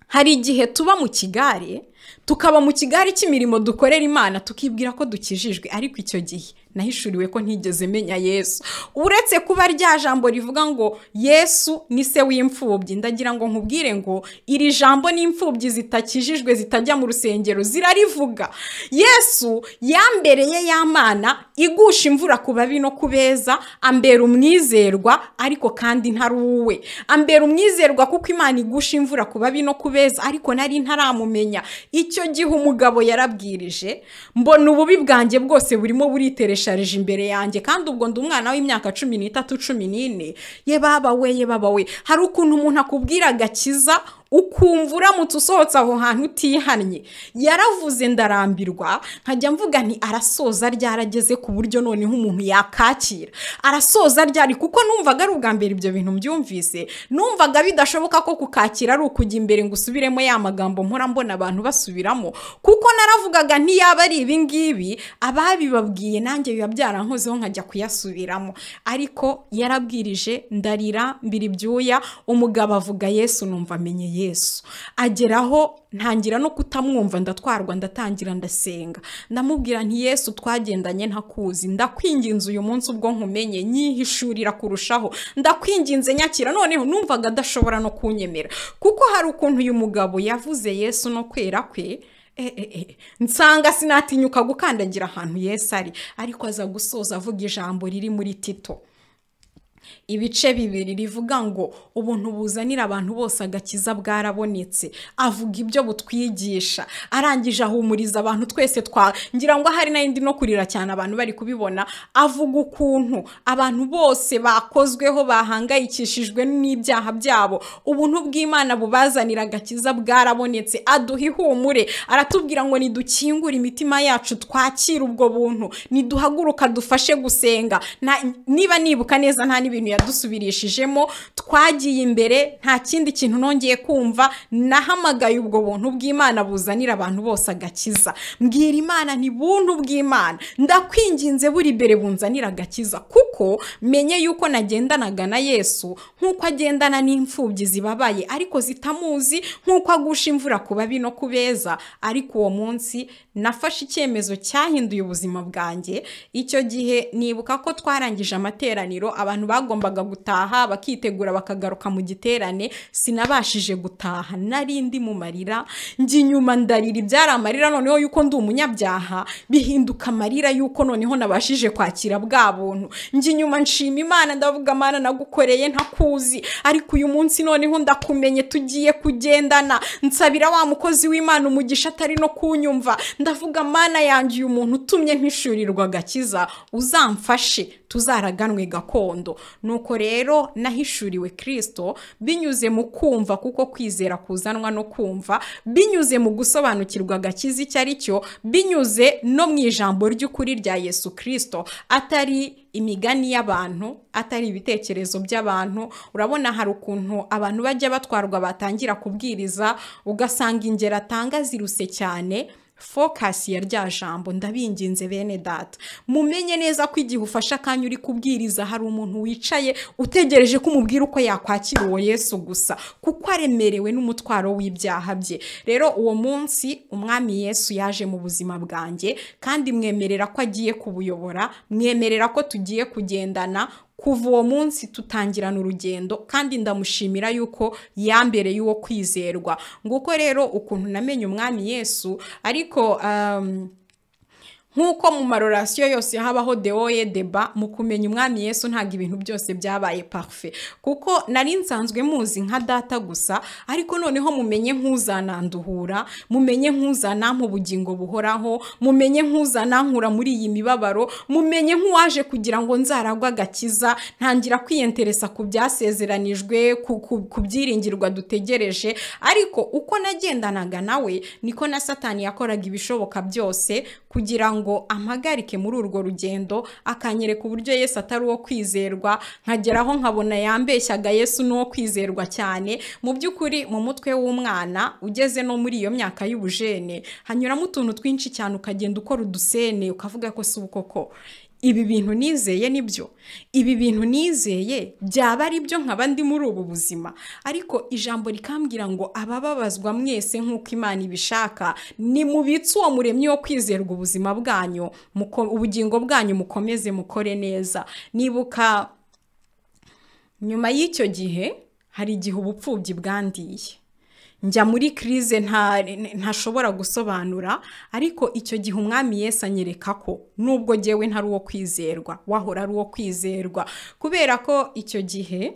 hari igihe tuba mu kigare tukaba mu kigari cy'imirimo dukorera imana tukibwira ko dukijijwe ariko icyo gihe nahishuriwe ko ntigeze menya yesu uretse kuba rya jambo rivuga ngo yesu ni se w'imfubyi ndagira ngo nkubwire ngo iri jambo n'imfubyi zitakijijwe zitajya mu rusengero zirarivuga yesu yambereye y'amana igusha imvura ku babi no ku beza ambera umwizerwa ariko kandi ntari uwe ambera umwizerwa kuko imana igusha imvura ku babi no ku beza ariko nari ntaramumenya icyo gihe umugabo yarabwirije mbona ububi bwanjye bwose burimo buriteresha sharije imbere yanjye kandi ubwo ndi umwana w'imyaka cumi n'itatu cumi n'ine ye baba we ye baba we hari ukuntu umuntu akubwira agakiza ukumva uramutse usohotse aho hantu utihannye yaravuze ndarambirwa nkajya mvuga nti arasoza ryarageze ku buryo noneho umuntu yakakira arasoza ryari kuko numvaga ari ubwa mbere ibyo bintu mbyumvise numvaga bidashoboka ko kukakira ari ukujya imbere ngo usubiremo ya magambo mpora mbona abantu basubiramo kuko naravugaga ntiyaba ari ibi ngibi ababibabwiye nanjye biba byarankozeho nkajya kuyasubiramo ariko yarabwirije ndarira mbiri ibyuya umugabo avuga yesu numva amenye yesu yesu ageraho ntangira no kutamwumva ndatwarwa ndatangira ndasenga ndamubwira nti yesu twagendanye ntakuzi ndakwinginze uyu munsi ubwo nkumenye nyihishurira kurushaho ndakwinginze nyakira noneho numvaga adashobora no kunyemera kuko hari ukuntu uyu mugabo yavuze yesu no kwera kwe nsanga sinatinyuka gukandagira ahantu yesu ari ariko aza gusoza avuga ijambo riri muri tito ibice bibiri rivuga ngo ubuntu buzanira abantu bose agakiza bwarabonetse avuga ibyo butwigisha arangije ahumuriza abantu twese twa ngira ngo hari n'indi no kurira cyane abantu bari kubibona avuga ukuntu abantu bose bakozweho bahangayikishijwe n'ibyaha byabo ubuntu bw'imana bubazanira agakiza bwarabonetse aduha ihumure aratubwira ngo nidukingure imitima yacu twakire ubwo buntu niduhaguruka dufashe gusenga nta- niba nibuka neza nta n'ibintu yadusubirishijemo twagiye imbere nta kindi kintu nongeye kumva nahamagaye ubwo buntu bw'imana buzanira abantu bose agakiza mbwira imana ni buntu bw'imana ndakwinginze buri mbere bunzanira agakiza kuko menye yuko nagendanaga na yesu nk'uko agendana n'imfubyi zibabaye ariko zitamuzi nk'uko agusha imvura ku babi no ku beza ariko uwo munsi nafashe icyemezo cyahinduye ubuzima bwanjye icyo gihe nibuka ko twarangije amateraniro abantu bagombaga gutaha bakitegura bakagaruka mu giterane sinabashije gutaha nari ndi mu marira njya inyuma ndarira ibyari amarira noneho yuko ndi umunyabyaha bihinduka amarira yuko noneho nabashije kwakira bwa buntu njya inyuma nshima imana ndavuga amana nagukoreye ntakuzi ariko uyu munsi noneho ndakumenye tugiye kugendana nsabira wa mukozi w'imana umugisha atari no kunyumva ndavuga mana yanjye uyu muntu utumye mpishurirwa agakiza uzamfashe tuzaraganwe gakondo nuko rero nahishuriwe kirisito binyuze mu kumva kuko kwizera kuzanwa no kumva binyuze mu gusobanukirwa agakiza icyo ari cyo binyuze no mu ijambo ry'ukuri rya yesu kirisito atari imigani y'abantu atari ibitekerezo by'abantu urabona hari ukuntu abantu bajya batwarwa batangira kubwiriza ugasanga ingero atanga ziruse cyane fokasi ya rya jambo ndabinginze bene data mumenye neza ko igihe ufashe akanya uri kubwiriza hari umuntu wicaye utegereje ko umubwira uko yakwakira uwo yesu gusa kuko aremerewe n'umutwaro w'ibyaha bye rero uwo munsi umwami yesu yaje mu buzima bwanjye kandi mwemerera ko agiye kubuyobora mwemerera ko tugiye kugendana kuva uwo munsi tutangirana urugendo kandi ndamushimira yuko yambere y'uwo kwizerwa nguko rero ukuntu namenye umwami yesu ariko um, nk'uko mu marorasiyo yose habaho dewoye deba mu kumenya umwami yesu ntabwo ibintu byose byabaye parufe kuko nari nsanzwe muzi nka data gusa ariko noneho mumenye nk'uzananduhura mumenye nk'uzanampa ubugingo buhoraho mumenye nk'uzanankura muri iyi mibabaro mumenye nk'uwaje kugira ngo nzaragwe agakiza ntangira kwiyenteresa ku byasezeranijwe ku- ku ku byiringirwa dutegereje ariko uko nagendanaga nawe niko na satani yakoraga ibishoboka byose kugira ngo ampagarike muri urwo rugendo akanyereka uburyo yesu atari uwo kwizerwa nkageraho nkabona yambeshyaga yesu n'uwo kwizerwa cyane mu by'ukuri mu mutwe w'umwana ugeze no muri iyo myaka y'ubujene hanyuramo utuntu twinshi cyane ukagenda ukora udusene ukavuga ko si uko ko ibi bintu nizeye nibyo ibi bintu nizeye byaba ari byo nkaba ndi muri ubu buzima ariko ijambo rikambwira ngo abababazwa mwese nk'uko imana ibishaka nimubitse uwo muremyi wo kwizerwa ubuzima bwanyu muko- ubugingo bwanyu mukomeze mukore neza nibuka nyuma y'icyo gihe hari igihe ubupfubyi bwandiye njya muri kirize nta- ntashobora gusobanura ariko icyo gihe umwami Yesu anyereka ko nubwo ngewe ntari uwo kwizerwa wahora ari uwo kwizerwa kubera ko icyo gihe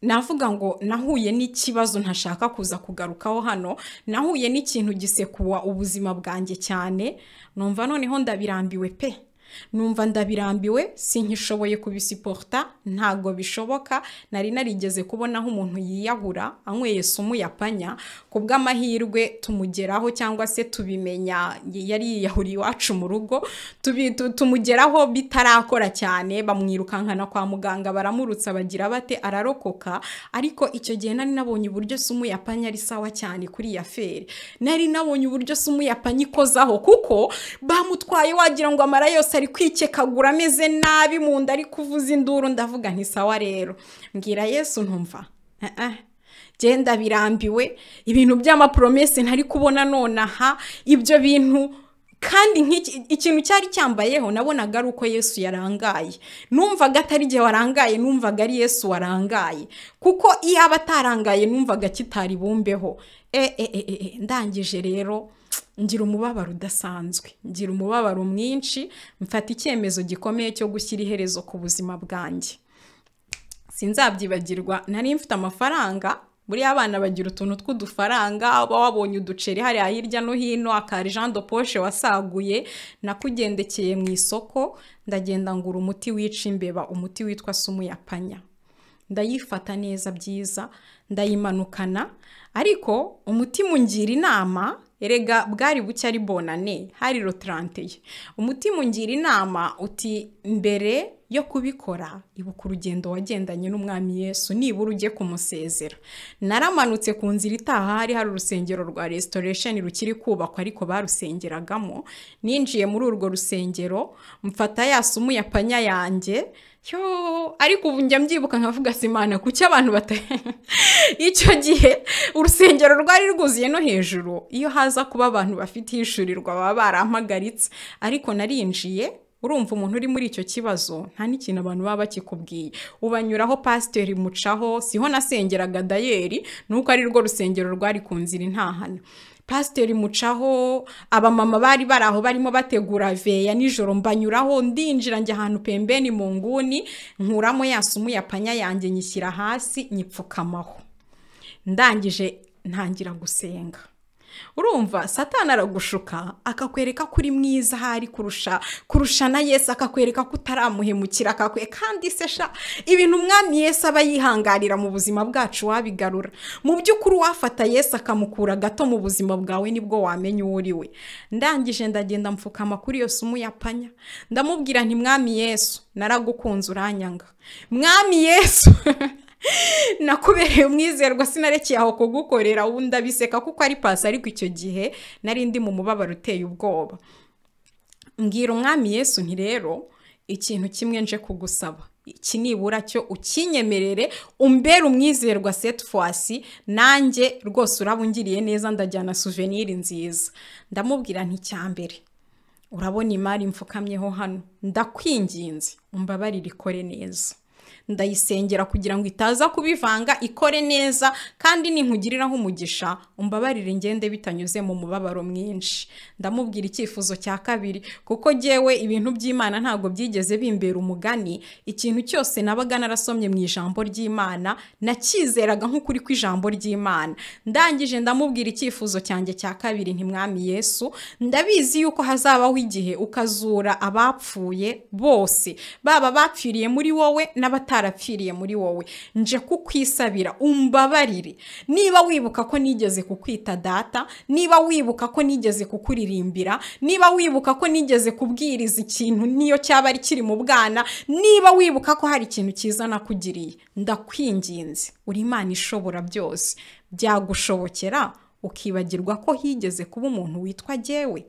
navuga ngo nahuye n'ikibazo ntashaka kuza kugarukaho hano nahuye n'ikintu gisekuwa ubuzima bwanjye cyane numva noneho ndabirambiwe pe numva ndabirambiwe sinkishoboye kubisiporta ntago bishoboka nari narigeze kubonaho umuntu yiyahura anyweye sumu yapanya ku bw'amahirwe tumugeraho cyangwa se tubimenya yari yiyahuriye iwacu mu rugo tubi- tu- tumugeraho bitarakora cyane bamwirukankana kwa muganga baramurutsa bagira bate ararokoka ariko icyo gihe nari nabonye uburyo sumu yapanya ari sawa cyane kuri ya feri nari nabonye uburyo sumu yapanya ikozaho kuko bamutwaye wagira ngo amara yose ari kwikekagura ameze nabi mu nda ari kuvuza induru ndavuga nti sawa rero mbwira yesu ntumva "Ah, ah." genda birambiwe ibintu by'amapromese ntari kubona nonaha ibyo bintu kandi nk'iki- ikintu cyari cyambayeho nabonaga ari uko yesu yarangaye numvaga atari igihe warangaye numvaga ari yesu warangaye kuko iyo aba atarangaye numvaga kitari bumbeho e, e, e, e, e, ndangije rero ngira umubabaro udasanzwe ngira umubabaro mwinshi mfata icyemezo gikomeye cyo gushyira iherezo ku buzima bwanjye sinzabyibagirwa nari mfite amafaranga buriya abana bagira utuntu tw'udufaranga uba wabonye uduceri hariya hirya no hino akari jean de poche wasaguye nakugendekeye mu isoko ndagenda ngura umuti wica imbeba umuti witwa sumu ya panya ndayifata neza byiza ndayimanukana ariko umutima ungira inama erega bwari buke ari bonane hari rotarante ye umutima ungira inama uti mbere yo kubikora ibuka urugendo wagendanye n'umwami yesu nibura ujye kumusezera naramanutse ku nzira itaha hari hari urusengero rwa resitoresheni rukiri kubakwa ariko barusengeragamo ninjiye muri urwo rusengero mfata ya sumu ya panya yanjye yo ariko ubu njya mbyibuka nkavuga simana kuki abantu bata icyo gihe urusengero rwari rwuzuye no hejuru iyo haza kuba abantu bafite ihishurirwa baba barampagaritse ariko narinjiye urumva umuntu uri muri icyo kibazo nta n'ikintu abantu baba bakikubwiye ubanyuraho pasiteri mucaho siho nasengeraga dayeri nuko ari rwo rusengero rwari ku nzira intahana pasiteri mucaho abamama bari bari aho barimo bategura veya nijoro mbanyuraho ndinjira njya ahantu pembeni mu nguni nkuramo yasumu ya panya yanjye nyishyira hasi nyipfukamaho ndangije ntangira gusenga urumva satana aragushuka akakwereka ko uri mwiza ahari kurusha kurusha na yesu akakwereka ko utaramuhemukira akakwe kandi sesha ibintu umwami yesu aba yihangarira mu buzima bwacu wabigarura mu by'ukuri uwafata yesu akamukura gato mu buzima bwawe nibwo wamenya uwo uri we ndangije ndagenda mfukama kuri iyo sumu ya panya ndamubwira nti mwami yesu naragukunze uranyanga mwami yesu nakubereye umwizerwa sinarekeye aho kugukorera ubu ndabiseka kuko ari pasi ariko icyo gihe nari ndi mu mubabaro uteye ubwoba mbwira umwami yesu nti rero ikintu kimwe nje kugusaba iki nibura cyo ukinyemerere umbere umwizerwa seti fwasi nanjye rwose uraba ungiriye neza ndajyana suveniri nziza ndamubwira nticyambere urabona imari mfukamyeho hano ndakwinginze umbabarire ikore neza ndayisengera kugira ngo itaza kubivanga ikore neza kandi ninkugiriraho umugisha umbabarire ngende bitanyuze mu mubabaro mwinshi ndamubwira icyifuzo cya kabiri kuko ngewe ibintu by'imana ntabwo byigeze bimbera umugani ikintu cyose nabaga narasomye mu ijambo ry'imana nakizeraga nk'ukuri kw'ijambo ry'imana ndangije ndamubwira icyifuzo cyanjye cya kabiri ntimwami yesu ndabizi yuko hazabaho igihe ukazura abapfuye bose baba bapfiriye muri wowe n'abatari utarapfiriye muri wowe nje kukwisabira umbabarire niba wibuka ko nigeze kukwita data niba wibuka ko nigeze kukuririmbira niba wibuka ko nigeze kubwiriza ikintu niyo cyaba ari kiri mu bwana niba wibuka ko hari ikintu cyiza nakugiriye ndakwinginze uri imana ishobora byose byagushobokera ukibagirwa ko higeze kuba umuntu witwa jyewe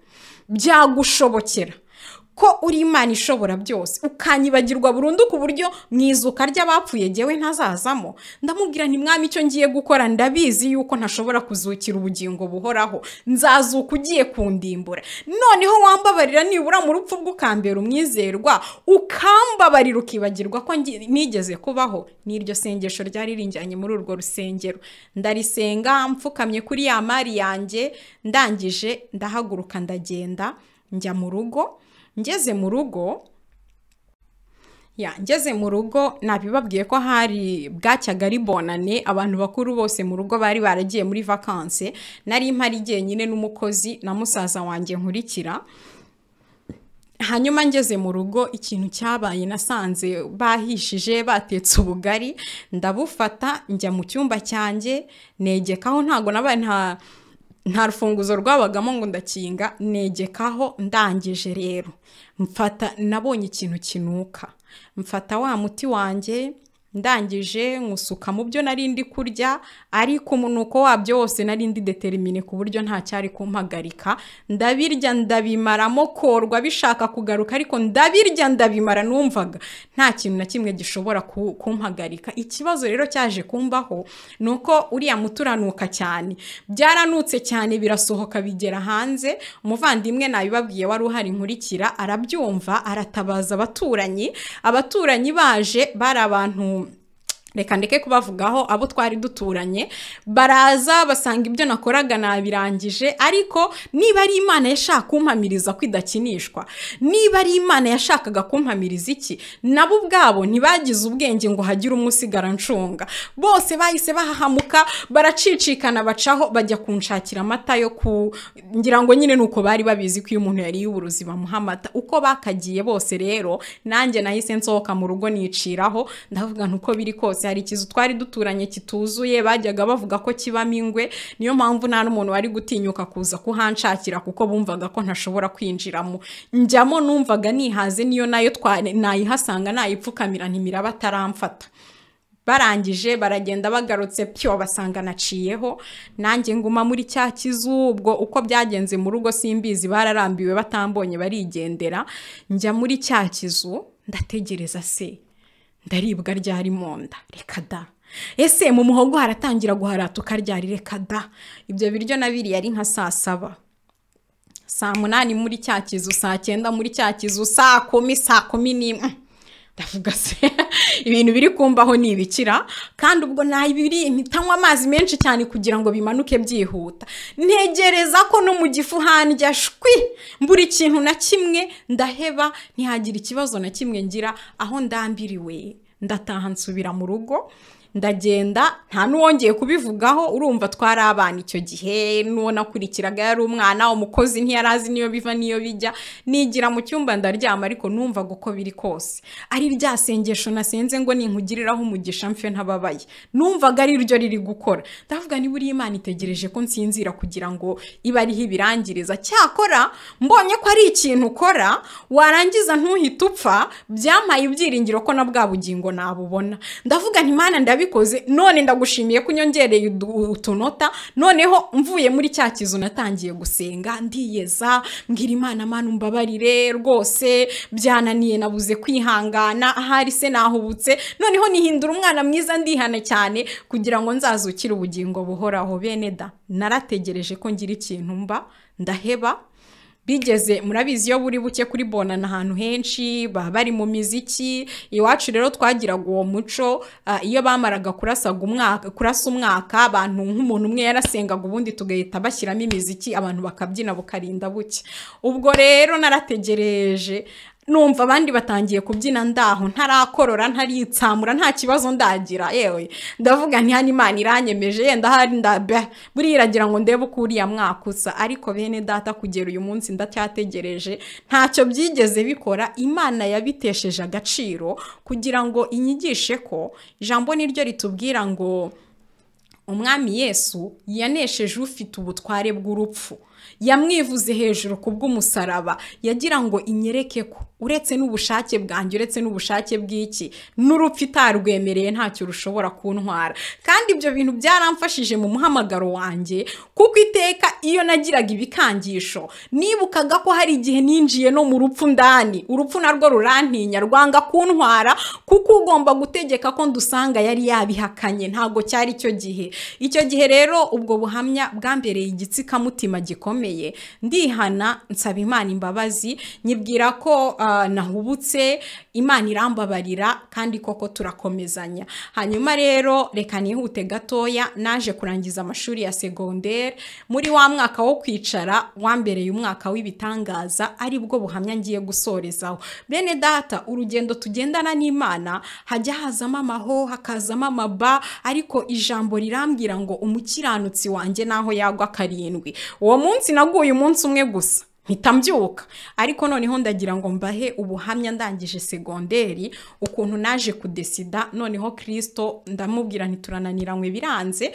byagushobokera ko uri imana ishobora byose ukanyibagirwa burundu ku buryo mu izuka ry'abapfuye jyewe ntazazamo ndamubwira nti mwami icyo ngiye gukora ndabizi yuko ntashobora kuzukira ubugingo buhoraho nzazuka ugiye kundimbura noneho wambabarira nibura mu rupfu rw'ukambera umwizerwa ukambabarira ukibagirwa ko nigeze kubaho n'iryo sengesho ryari rinjyanye muri urwo rusengero ndarisenga mfukamye kuri ya mari yanjye ndangije ndahaguruka ndagenda njya mu rugo ngeze mu rugo ya ngeze mu rugo nabibabwiye ko hari bwacyaga ari bonane abantu bakuru bose mu rugo bari baragiye muri vakanse nari mpari jyenyine n'umukozi na musaza wanjye nkurikira hanyuma ngeze mu rugo ikintu cyabaye nasanze bahishije batetse ubugari ndabufata njya mu cyumba cyanjye negekaho ntabwo nabaye nta nta rufunguzo rwabagamo ngo ndakinga negekaho ndangije rero mfata nabonye ikintu kinuka mfata wa muti wanjye ndangije nkusuka mu byo nari ndi kurya ariko umunuko wabyo wose nari ndi deterimine ku buryo nta cyari kumpagarika ndabirya ndabimaramo korwa bishaka kugaruka ariko ndabirya ndabimara numvaga nta kintu na kimwe gishobora kumpagarika ikibazo rero cyaje kumbaho ni uko uriya muti uranuka cyane byaranutse cyane birasohoka bigera hanze umuvandimwe nabibabwiye wari uhari nkurikira arabyumva aratabaza abaturanyi abaturanyi baje bari abantu reka ndeke kubavugaho abo twari duturanye baraza basanga ibyo nakoraga nabirangije ariko niba ari imana yashaka kumpamiriza ko idakinishwa niba ari imana yashakaga kumpamiriza iki nabo ubwabo ntibagize ubwenge ngo hagire umusigara ncunga bose bahise bahahamuka baracicikana bacaho bajya kunshakira amata yo ku ngira ngo nyine ni uko bari babizi ko iyo umuntu yariye uburozi bamuha amata uko bakagiye bose rero nanjye nahise nsohoka mu rugo niciraho ndavuga ntuko biri kose hari ikizu twari duturanye kituzuye bajyaga bavuga ko kibamo ingwe niyo mpamvu nta n'umuntu wari gutinyuka kuza kuhanshakira kuko bumvaga ko ntashobora kwinjiramo njyamo numvaga nihaze niyo nayo twa- nayihasanga nayipfukamira ntimiraba ataramfata barangije baragenda bagarutse pyo basanga naciyeho nanjye nguma muri cya kizu ubwo uko byagenze mu rugo simbizi bararambiwe batambonye barigendera njya muri cya kizu ndategereza se ndaribwa ryari mu nda reka da ese mu muhogo haratangira guharatuka ryari reka da ibyo biryo nabiriye ari nka saa saba saa munani muri cya kizu saa cyenda muri cya kizu saa kumi saa kumi n'imwe ndavuga se ibintu biri kumbaho ni ibikira kandi ubwo nabiri ntitanywa amazi menshi cyane kugira ngo bimanuke byihuta ntegereza ko no mu gifu handya shwi mbura ikintu na kimwe ndaheba ntihagire ikibazo na kimwe ngira aho ndambiriwe ndataha nsubira mu rugo ndagenda nta n'uwongeye kubivugaho urumva twari abana icyo gihe n'uwo nakurikiraga yari umwana umukozi ntiyari azi n'iyo biva n'iyo bijya nigira mu cyumba ndaryama ariko numvaga uko biri kose ari rya sengesho nasenze ngo ninkugiriraho umugisha mfe ntababaye numvaga ari ryo riri gukora ndavuga niba uriye imana itegereje ko nsinzira kugira ngo ibe ariho ibirangiriza cyakora mbonye ko ari ikintu ukora warangiza ntuhite upfa byampaye ibyiringiro ko na bwa bugingo nabubona ndavuga nti mana ndabikoze none ndagushimiye ko unyongereye udu- utunota noneho mvuye muri cya kizu natangiye gusenga ndiyeza mbwira imana mana umbabarire rwose byananiye nabuze kwihangana ahari se nahubutse noneho nihindura umwana mwiza ndihana cyane kugira ngo nzazukire ubugingo buhoraho bene da narategereje ko ngira ikintu mba ndaheba bigeze murabizi iyo buri buke kuri bona ni ahantu henshi baba bari mu miziki iwacu rero twagiraga uwo muco ah, iyo bamaraga kurasaga umwaka kurasa umwaka abantu nk'umuntu umwe yarasengaga ubundi tugahita bashyiramo imiziki abantu bakabyina bukarinda buke ubwo rero narategereje numva abandi batangiye kubyina ndaho ntarakorora ntaritsamura nta kibazo ndagira yewe ndavuga nti hano imana iranyemeje yenda hari ndabe buriya iragira ngo ndebe uko uriya mwaka usa ariko bene data kugera uyu munsi ndacyategereje ntacyo byigeze bikora imana yabitesheje agaciro kugira ngo inyigishe ko ijambo ni ryo ritubwira ngo umwami yesu yanesheje ufite ubutware bw'urupfu yamwivuze hejuru ku bw'umusaraba yagira ngo inyereke ko uretse n'ubushake bwanjye uretse n'ubushake bw'iki n'urupfu itarwemereye ntacyo rushobora kuntwara kandi ibyo bintu byaramfashije mu muhamagaro wanjye kuko iteka iyo nagiraga ibikangisho nibukaga ko hari igihe ninjiye no mu rupfu ndani urupfu narwo rurantinya rwanga kuntwara kuko ugomba gutegeka ko ndusanga yari yabihakanye ntabwo cyari icyo gihe icyo gihe rero ubwo buhamya bwambereye igitsikamutima gikomeye ndihana nsaba imana imbabazi nyibwira ko ah, nahubutse imana irambabarira kandi koko turakomezanya hanyuma rero reka nihute gatoya naje kurangiza amashuri ya segonderi muri wa mwaka wo kwicara wambereye umwaka w'ibitangaza ari bwo buhamya ngiye gusorezaho bene data urugendo tugendana n'imana hajya hazamo amaho hakazamo amaba ariko ijambo rirambwira ngo umukiranutsi wanjye naho yagwa karindwi uwo munsi naguye umunsi umwe gusa mpita mbyuka ariko noneho ndagira ngo mbahe ubuhamya ndangije segonderi ukuntu naje kudesida noneho kirisito ndamubwira ntiturananiranywe biranze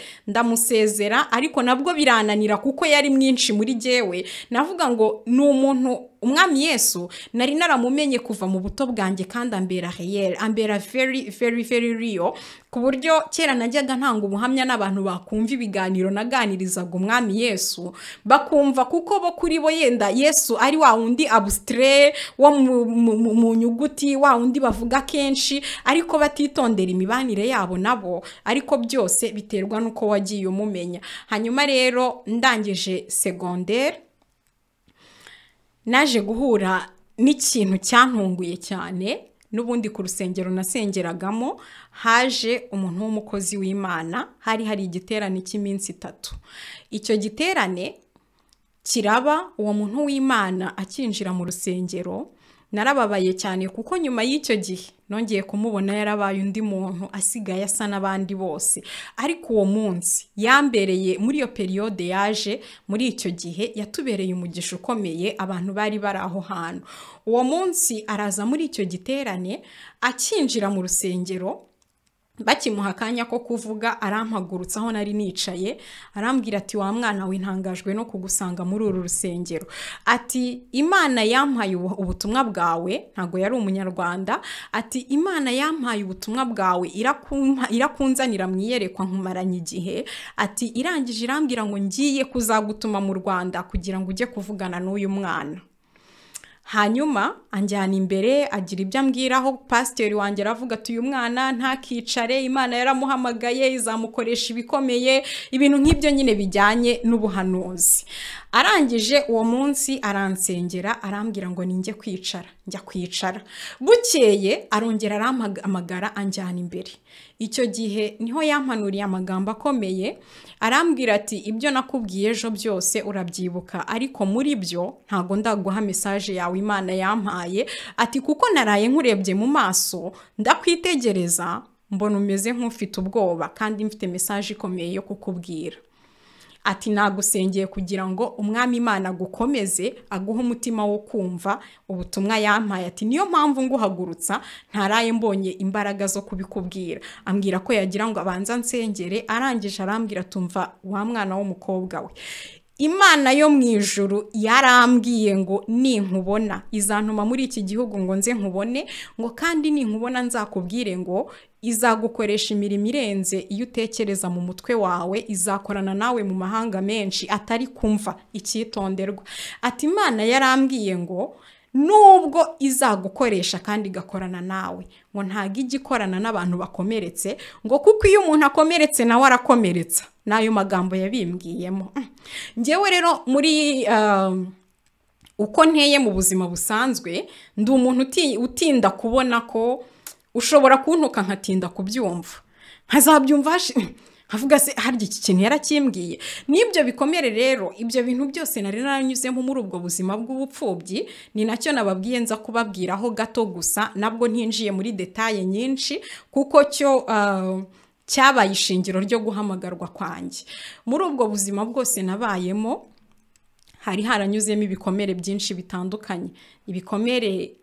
ndamusezera ariko nabwo birananira kuko yari mwinshi muri jyewe navuga ngo ni umuntu umwami yesu nari naramumenye kuva mu buto bwanjye kandi ambera reyeri ambera very very very real ku buryo kera najyaga ntanga ubuhamya n'abantu bakumva ibiganiro naganirizaga umwami yesu bakumva kuko bo kuri bo yenda yesu ari wa wundi abusitire wo mu- mu- mu- mu nyuguti wa wundi bavuga kenshi ariko batitondera imibanire yabo nabo ariko byose biterwa n'uko wagiye umumenya hanyuma rero ndangije segonderi naje guhura n'ikintu cyantunguye cyane n'ubundi ku rusengero nasengeragamo haje umuntu w'umukozi w'imana hari hari igiterane cy'iminsi itatu icyo giterane kiraba uwo muntu w'imana akinjira mu rusengero narababaye cyane kuko nyuma y'icyo gihe nongeye kumubona yarabaye undi muntu asigaye asa n'abandi bose ariko uwo munsi yambereye muri iyo periyode yaje muri icyo gihe yatubereye umugisha ukomeye abantu bari bari aho hantu uwo munsi araza muri icyo giterane akinjira mu rusengero bakimuha akanya ko kuvuga arampagurutsa aho nari nicaye arambwira ati wa mwana wintangajwe no kugusanga muri uru rusengero ati imana yampaye ubutumwa bwawe ntabwo yari umunyarwanda ati imana yampaye ubutumwa bwawe irakunzanira mu iyerekwa nkumaranye igihe ati irangije irambwira ngo ngiye kuzagutuma mu rwanda kugira ngo ujye kuvugana n'uyu mwana hanyuma anjyana imbere agira ibyo ambwiraho pasiteri wanjye aravuga ati uyu mwana ntakicare imana yaramuhamagaye izamukoresha ibikomeye ibintu nk'ibyo nyine bijyanye n'ubuhanuzi arangije uwo munsi aransengera arambwira ngo ninjye kwicara njya kwicara bukeye arongera arampamagara anjyana imbere icyo gihe niho yampanuriye amagambo akomeye arambwira ati ibyo nakubwiye ejo byose urabyibuka ariko muri byo ntabwo ndaguha mesaje yawe imana yampaye ati kuko naraye nkurebye mu maso ndakwitegereza mbona umeze nk'ufite ubwoba kandi mfite mesaje ikomeye yo kukubwira ati nagusengeye kugira ngo umwami imana agukomeze aguhe umutima wo kumva ubutumwa yampaye ati niyo mpamvu nguhagurutsa ntaraye mbonye imbaraga zo kubikubwira ambwira ko yagira ngo abanza nsengere arangije arambwira tumva wa mwana w'umukobwa we imana yo mu ijuru yarambwiye ngo ninkubona izantuma muri iki gihugu ngo nze nkubone ngo kandi ninkubona nzakubwire ngo izagukoresha imirimo irenze iyo utekereza mu mutwe wawe izakorana nawe mu mahanga menshi atari kumva icyitonderwa ati imana yarambwiye ngo nubwo izagukoresha kandi igakorana nawe ngo ntabwo ijya ikorana n'abantu bakomeretse ngo kuko iyo umuntu akomeretse nawe arakomeretsa n'ayo magambo yabimbwiyemo ngewe rero muri uko nteye mu buzima busanzwe ndi umuntu utinda kubona ko ushobora kuntuka nkatinda kubyumva nkazabyumva havuga se harya iki kintu yarakimbwiye n'ibyo bikomere rero ibyo bintu byose nari naranyuzemo muri ubwo buzima bw'ubupfubyi ni nacyo nababwiye nza kubabwiraho gato gusa nabwo ntinjiye muri detaye nyinshi kuko cyo cyabaye ishingiro ryo guhamagarwa kwanjye muri ubwo buzima bwose nabayemo hari haranyuzemo ibikomere byinshi bitandukanye ibikomere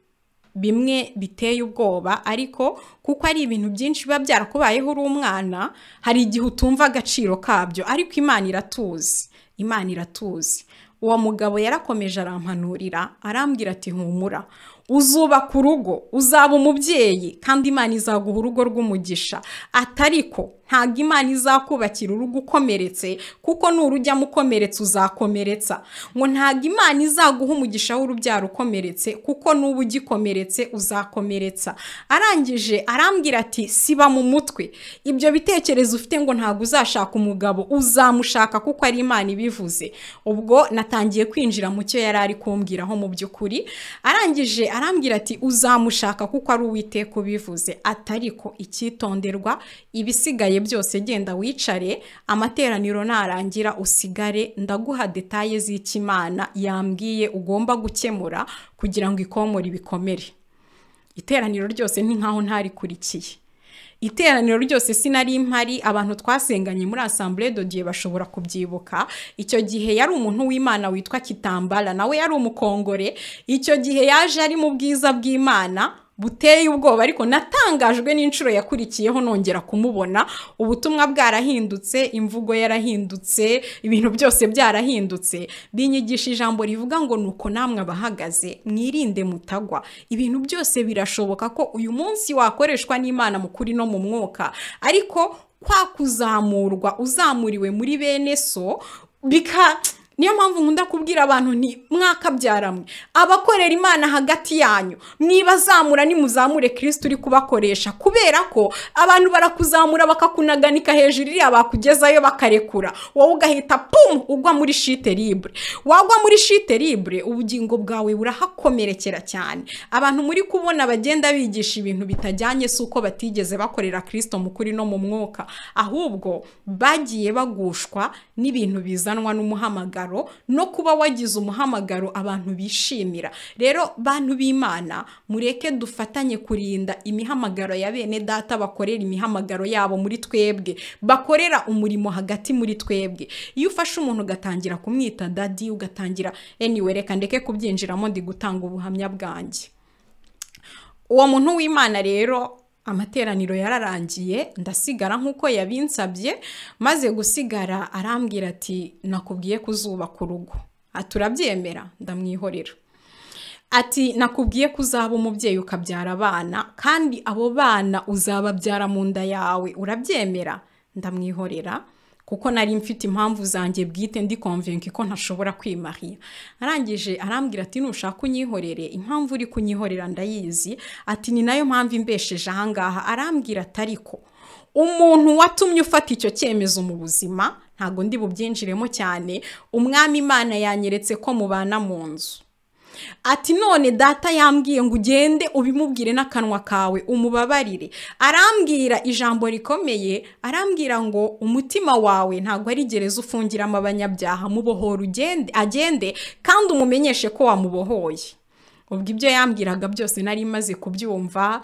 bimwe biteye ubwoba ariko kuko ari ibintu byinshi biba byarakubayeho uri umwana hari igihe utumva agaciro kabyo ariko imana iratuzi imana iratuzi uwo mugabo yarakomeje arampanurira arambwira ati humura uzubaka urugo uzaba umubyeyi kandi imana izaguha urugo rw'umugisha atariko ntabwo imana izakubakira urugo ukomeretse kuko nurujyamo ukomeretsa uzakomeretsa ngo ntabwo imana izaguha umugisha w'urubyaro ukomeretse kuko nuba ugikomeretse uzakomeretsa arangije arambwira ati siba mu mutwe ibyo bitekerezo ufite ngo ntabwo uzashaka umugabo uzamushaka kuko ari imana ibivuze ubwo natangiye kwinjira mu cyo yari ari kumbwiraho mu by'ukuri arangije arambwira ati uzamushaka kuko ari uwiteka ubivuze atariko icyitonderwa ibisigaye byose genda wicare amateraniro narangira usigare ndaguha detaye z'ikimana yambwiye ugomba gukemura kugira ngo ikomore ibikomere iteraniro ryose ni nkaho ntarikurikiye iteraniro ryose sinari impari abantu twasenganye muri asambure dodiye bashobora kubyibuka icyo gihe yari umuntu w'imana witwa kitambara nawe yari umukongore icyo gihe yaje ari mu bwiza bw'imana buteye ubwoba ariko natangajwe n'inshuro yakurikiyeho nongera kumubona ubutumwa bwarahindutse imvugo yarahindutse ibintu byose byarahindutse binyigisha ijambo rivuga ngo ni uko namwe abahagaze mwirinde mutagwa ibintu byose birashoboka ko uyu munsi wakoreshwa n'imana mu kuri no mu mwuka ariko kwa kuzamurwa uzamuriwe muri bene so bika niyo mpamvu nkunda kubwira abantu nti mwakabyaramwe abakorera imana hagati yanyu mwibazamura nimuzamure kirisiti uri kubakoresha kubera ko abantu barakuzamura bakakunaganika hejuru iriya bakugezayo bakarekura wowe ugahita pumu ugwa muri shite libure wagwa muri shite libure ubugingo bwawe burahakomerekera cyane abantu muri kubona bagenda bigisha ibintu bitajyanye si uko batigeze bakorera kirisito mu kuri no mu mwuka ahubwo bagiye bagushwa n'ibintu bizanwa n'umuhamagaro no kuba wagize umuhamagaro abantu bishimira rero bantu b'imana mureke dufatanye kurinda imihamagaro ya bene data bakorera imihamagaro yabo muri twebwe bakorera umurimo hagati muri twebwe iyo ufashe umuntu ugatangira kumwita dadi ugatangira anyway reka ndeke kubyinjiramo ndi gutanga ubuhamya bwanjye uwo muntu w'imana rero amateraniro yararangiye ndasigara nk'uko yabinsabye maze gusigara arambwira ati nakubwiye kuzubaka urugo turabyemera ndamwihorera ati nakubwiye ko uzaba umubyeyi ukabyara abana kandi abo bana uzababyara mu nda yawe urabyemera ndamwihorera kuko nari mfite impamvu zanjye bwite ndi konvenki ko ntashobora kwimariya arangije arambwira ati nushaka unyihorere impamvu uri kunyihorera ndayizi ati ni nayo mpamvu imbesheje ahangaha arambwira ati ariko umuntu watumye ufata icyo cyemezo mu buzima ntabwo ndi bubyinjiremo cyane umwami imana yanyeretse ko mubana mu nzu ati none data yambwiye ngo ugende ubimubwire n'akanwa kawe umubabarire arambwira ijambo rikomeye arambwira ngo umutima wawe ntabwo ari gereza ufungiramo abanyabyaha mubohora agende kandi umumenyeshe ko wamubohoye ubwo ibyo yambwiraga byose nari maze kubyumva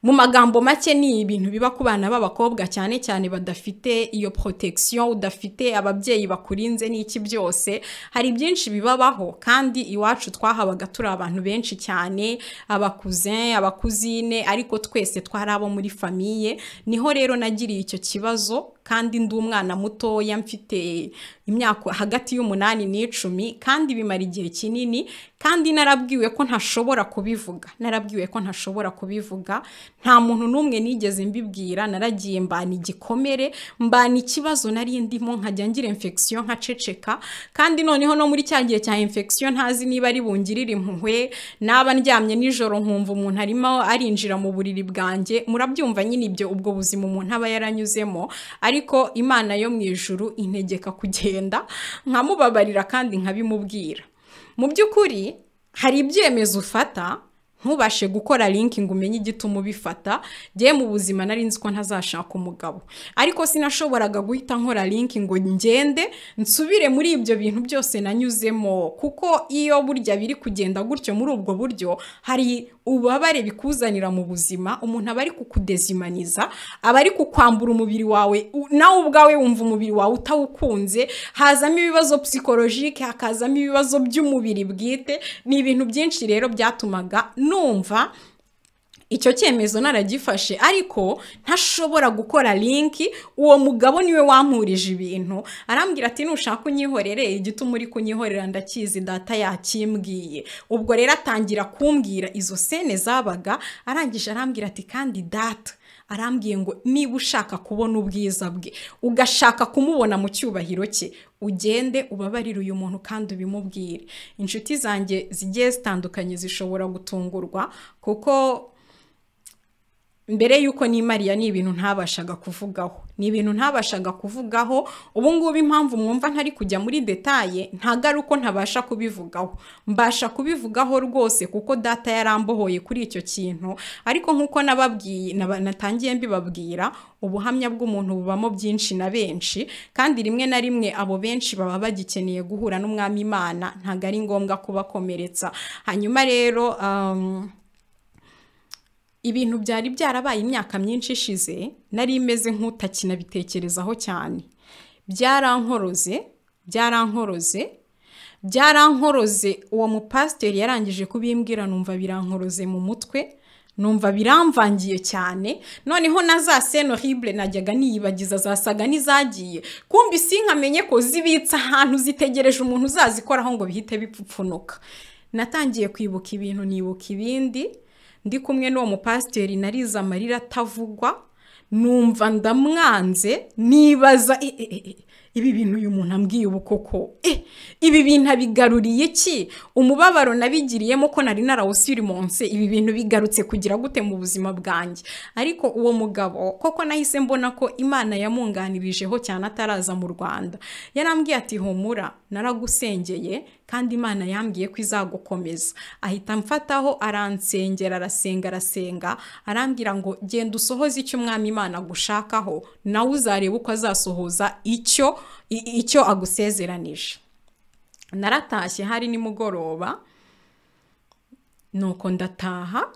mu magambo make ni ibintu biba ku bana b'abakobwa cyane cyane badafite iyo protection udafite ababyeyi bakurinze n'iki byose hari byinshi bibabaho kandi iwacu twahabaga turi abantu benshi cyane abakuze abakuzine ariko twese twari abo muri famiye niho rero nagiriye icyo kibazo kandi ndi umwana mutoya mfite imyaka hagati y'umunani n'icumi kandi bimara igihe kinini kandi narabwiwe ko ntashobora kubivuga narabwiwe ko ntashobora kubivuga nta muntu n'umwe nigeze mbibwira naragiye mbana igikomere mbana ikibazo nari ndimo nkajya ngira infection nkaceceka kandi noneho no muri cya gihe cya infection ntazi niba ari bungirire impuhwe naba ndyamye nijoro nkumva umuntu arimo arinjira mu buriri bwanjye murabyumva nyine ibyo ubwo buzima umuntu aba yaranyuzemo ariko imana yo mu ijuru integeka kugenda nkamubabarira kandi nkabimubwira mu by'ukuri hari ibyemezo ufata ntubashe gukora linki ngo umenye igituma ubifata njye mu buzima nari nzi ko ntazashaka umugabo ariko sinashoboraga guhita nkora linki ngo ngende nsubire muri ibyo bintu byose nanyuzemo kuko iyo burya biri kugenda gutyo muri ubwo buryo hari ububabare bikuzanira mu buzima umuntu aba ari kukudezimaniza aba ari kukwambura umubiri wawe nawe ubwawe wumva umubiri wawe utawukunze hazamo ibibazo psikologike hakazamo ibibazo by'umubiri bwite ni ibintu byinshi rero byatumaga numva icyo cyemezo naragifashe ariko ntashobora gukora linki uwo mugabo niwe wampurije ibintu arambwira ati nushaka unyihorere igituma uri kunyihorera ndakizi data yakimbwiye ubwo rero atangira kumbwira izo sene zabaga arangije arambwira ati kandi data arambwiye ngo niba ushaka kubona ubwiza bwe ugashaka kumubona mu cyubahiro cye ugende ubabarire uyu muntu kandi ubimubwire inshuti zanjye zigiye zitandukanye zishobora gutungurwa kuko mbere y'uko n'imariya ni ibintu ntabashaga kuvugaho ni ibintu ntabashaga kuvugaho ubu ngubu impamvu mwumva ntari kujya muri detaye ntagaruko ntabasha kubivugaho mbasha kubivugaho rwose kuko data yarambohoye kuri icyo kintu ariko nk'uko nababwiye natangiye mbibabwira ubuhamya bw'umuntu bubamo byinshi na benshi kandi rimwe na rimwe abo benshi baba bagikeneye guhura n'umwami imana ntabwo ari ngombwa kubakomeretsa hanyuma rero ibintu byari byarabaye imyaka myinshi ishize nari imeze nk'utakinabitekerezaho cyane byarankoroze byarankoroze byarankoroze uwo mupasiteri yarangije kubimbwira numva birankoroze mu mutwe numva biramvangiye cyane noneho na za horrible najyaga niyibagiza zasaga n'izagiye kumbi sinkamenye ko zibitse ahantu zitegereje umuntu uzazikoraho ngo bihite bipfupfunuka natangiye kwibuka ibintu nibuka ibindi ndi kumwe n'uwo mupasiteri nariza amarira atavugwa numva ndamwanze nibaza ibi bintu uyu muntu ambwiye ubu koko eh ibi bintu abigaruriye ki umubabaro nabigiriyemo ko nari narawusirimonse ibi bintu bigarutse kugira gute mu buzima bwanjye ariko uwo mugabo koko nahise mbona ko imana yamunganirijeho cyane ataraza mu rwanda yarambwiye ati humura naragusengeye kandi imana yambwiye ko izagukomeza ahita amfataho aransengera arasenga arasenga arambwira ngo genda usohoze icyo umwami imana agushakaho nawe uzareba uko azasohoza icyo i- icyo agusezeranije naratashye hari nimugoroba nuko ndataha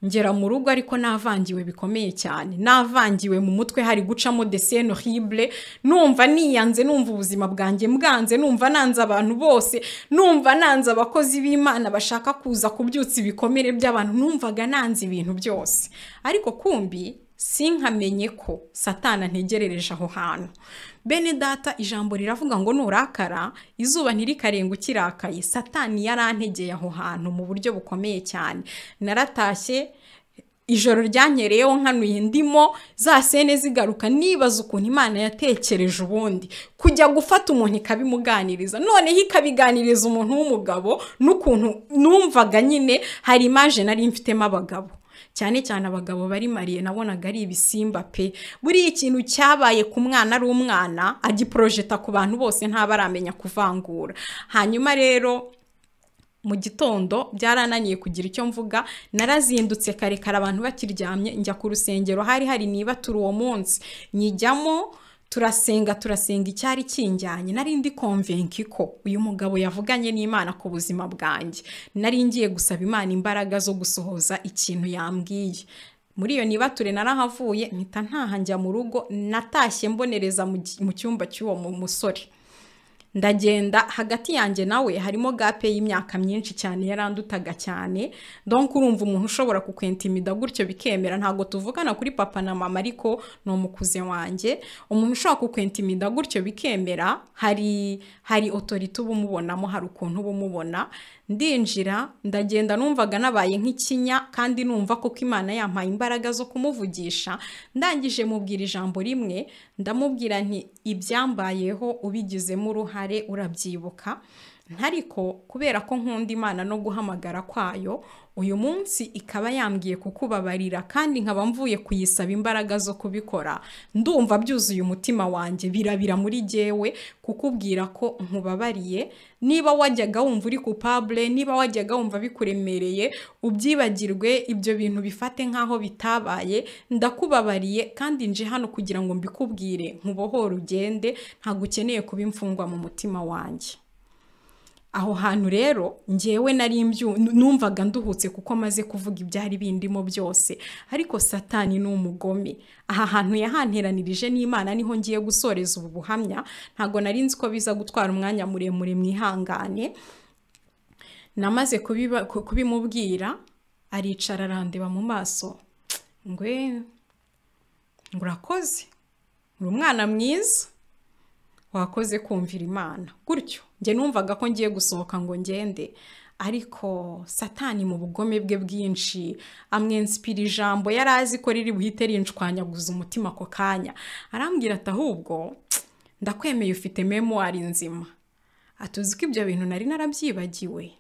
ngera mu rugo ariko navangiwe bikomeye cyane navangiwe mu mutwe hari gucamo desene horrible numva niyanze numva ubuzima bwanjye bwanze numva nanze abantu bose numva nanze abakozi b'imana bashaka kuza kubyutsa ibikomere by'abantu numvaga nanze ibintu byose ariko kumbi sinkamenye ko satana ntegerereje aho hantu bene data ijambo riravuga ngo nurakara izuba ntirikarenga ukirakaye satani yarantegeye aho hantu mu buryo bukomeye cyane naratashye ijoro ryanyereyeho nkanuye ndimo za sene zigaruka nibaza ukuntu imana yatekereje ubundi kujya gufata umuntu ikabimuganiriza noneho ikabiganiriza umuntu w'umugabo n'ukuntu numvaga nyine hari imaje nari mfitemo abagabo cyane cyane abagabo bari mariye nabonaga ari ibisimba pe buriya ikintu cyabaye ku mwana ari umwana agiporojeta ku bantu bose ntaba aramenya kuvangura hanyuma rero mu gitondo byarananiye kugira icyo mvuga narazindutse kare kare abantu bakiryamye njya ku rusengero hari hari niba turi uwo munsi nyijyamo turasenga turasenga icyari kinjyanye nari ndi konvenki ko uyu mugabo yavuganye n'imana ku buzima bwanjye nari ngiye gusaba imana imbaraga zo gusohoza ikintu yambwiye muri iyo nibature narahavuye mpita ntaha njya mu rugo natashye mbonereza mu gi- mu cyumba cy'uwo mu- musore ndagenda hagati yanjye nawe harimo gape y'imyaka myinshi cyane yarandutaga cyane donc urumva umuntu ushobora kukwentimida gutyo bikemera ntabwo tuvugana kuri papa na mama ariko ni umukuze wanjye umuntu ushobora kukwentimida gutyo bikemera hari hari otorite uba umubonamo hari ukuntu uba umubona ndinjira ndagenda numvaga nabaye nk'ikinya kandi numva koko imana yampaye imbaraga zo kumuvugisha ndangije mubwira ijambo rimwe ndamubwira nti ibyambayeho ubigizemo uruhare urabyibuka ariko kubera ko nkunda imana no guhamagara kwayo uyu munsi ikaba yambwiye kukubabarira kandi nkaba mvuye kuyisaba imbaraga zo kubikora ndumva byuzuye umutima wanjye birabira muri jyewe kukubwira ko nkubabariye niba wajyaga wumva uri kupable niba wajyaga wumva bikuremereye ubyibagirwe ibyo bintu bifate nk'aho bitabaye ndakubabariye kandi nje hano kugira ngo mbikubwire nkubohore ugende ntabwo ukeneye kuba imfungwa mu mutima wanjye aho hantu rero ngewe nari mbyu- numvaga nduhutse kuko maze kuvuga ibyari bindimo byose ariko satani ni umugome aha hantu yahanteranirije n'imana niho ngiye gusoreza ubu buhamya ntabwo nari nzi ko biza gutwara umwanya muremure mwihangane namaze kubiba- ku- kubimubwira aricara arandeba mu maso ngwe ngo urakoze uri umwana mwiza wakoze kumvira imana gutyo njye numvaga ko ngiye gusohoka ngo ngende ariko satani mu bugome bwe bwinshi amwensipira ijambo yari azi ko riri buhite rinshwanyaguza umutima ako kanya arambwira ati ahubwo ndakwemeye ufite memuwari nzima atuzi ko ibyo bintu nari narabyibagiwe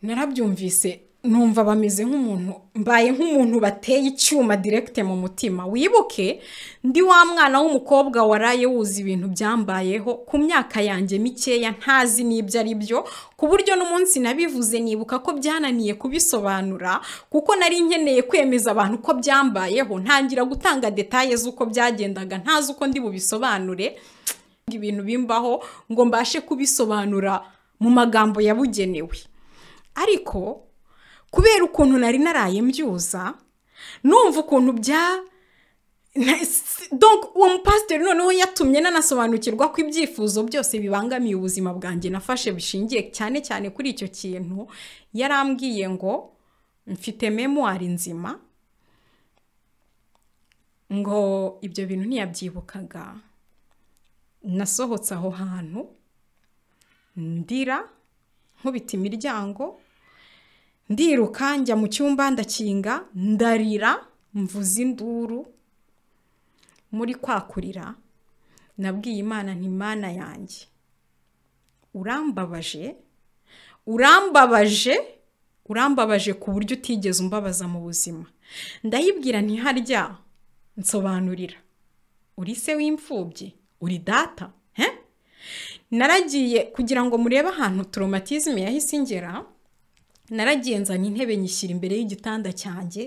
narabyumvise numva bameze nk'umuntu mbaye nk'umuntu bateye icyuma direkite mu mutima wibuke ndi wa mwana w'umukobwa waraye wuzi ibintu byambayeho ku myaka yanjye mikeya ntazi n'ibyo ari byo ku buryo n'umunsi nabivuze nibuka ko byananiye kubisobanura kuko nari nkeneye kwemeza abantu ko byambayeho ntangira gutanga detaye z'uko byagendaga ntazi uko ndi bubisobanure ibintu bimbaho ngo mbashe kubisobanura mu magambo yabugenewe ariko kubera ukuntu nari naraye mbyuza numva ukuntu bya na- s- donc uwo mupasiteri noneho yatumye nanasobanukirwa ko ibyifuzo byose bibangamiye ubuzima bwanjye nafashe bishingiye cyane cyane kuri icyo kintu yarambwiye ngo mfite memuwari nzima ngo ibyo bintu ntiyabyibukaga nasohotse aho hantu ndira nkubita imiryango ndiruka njya mu cyumba ndakinga ndarira mvuza induru muri kwakurira nabwiye imana ntimana yanjye urambabaje urambabaje urambabaje ku buryo utigeze umbabaza mu buzima ndayibwira ntiharya nsobanurira uri se w'imfubyi uri data he naragiye kugira ngo murebe ahantu toromatizme yahise ingera naragiye nzana intebe nyishyira imbere y'igitanda cyanjye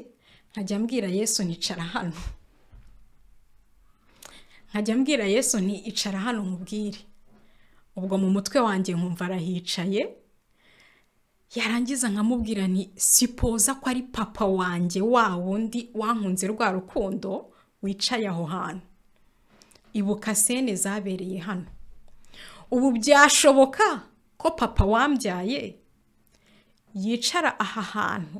nkajya mbwira yesu nicara hano nkajya mbwira yesu nti icara hano mubwire ubwo mu mutwe wanjye nkumva arahicaye yarangiza nkamubwira nti sipoza ko ari papa wanjye wa wundi wankunze rwa rukundo wicaye aho hantu ibuka sene zabereye hano ubu byashoboka ko papa wambyaye yicara aha hantu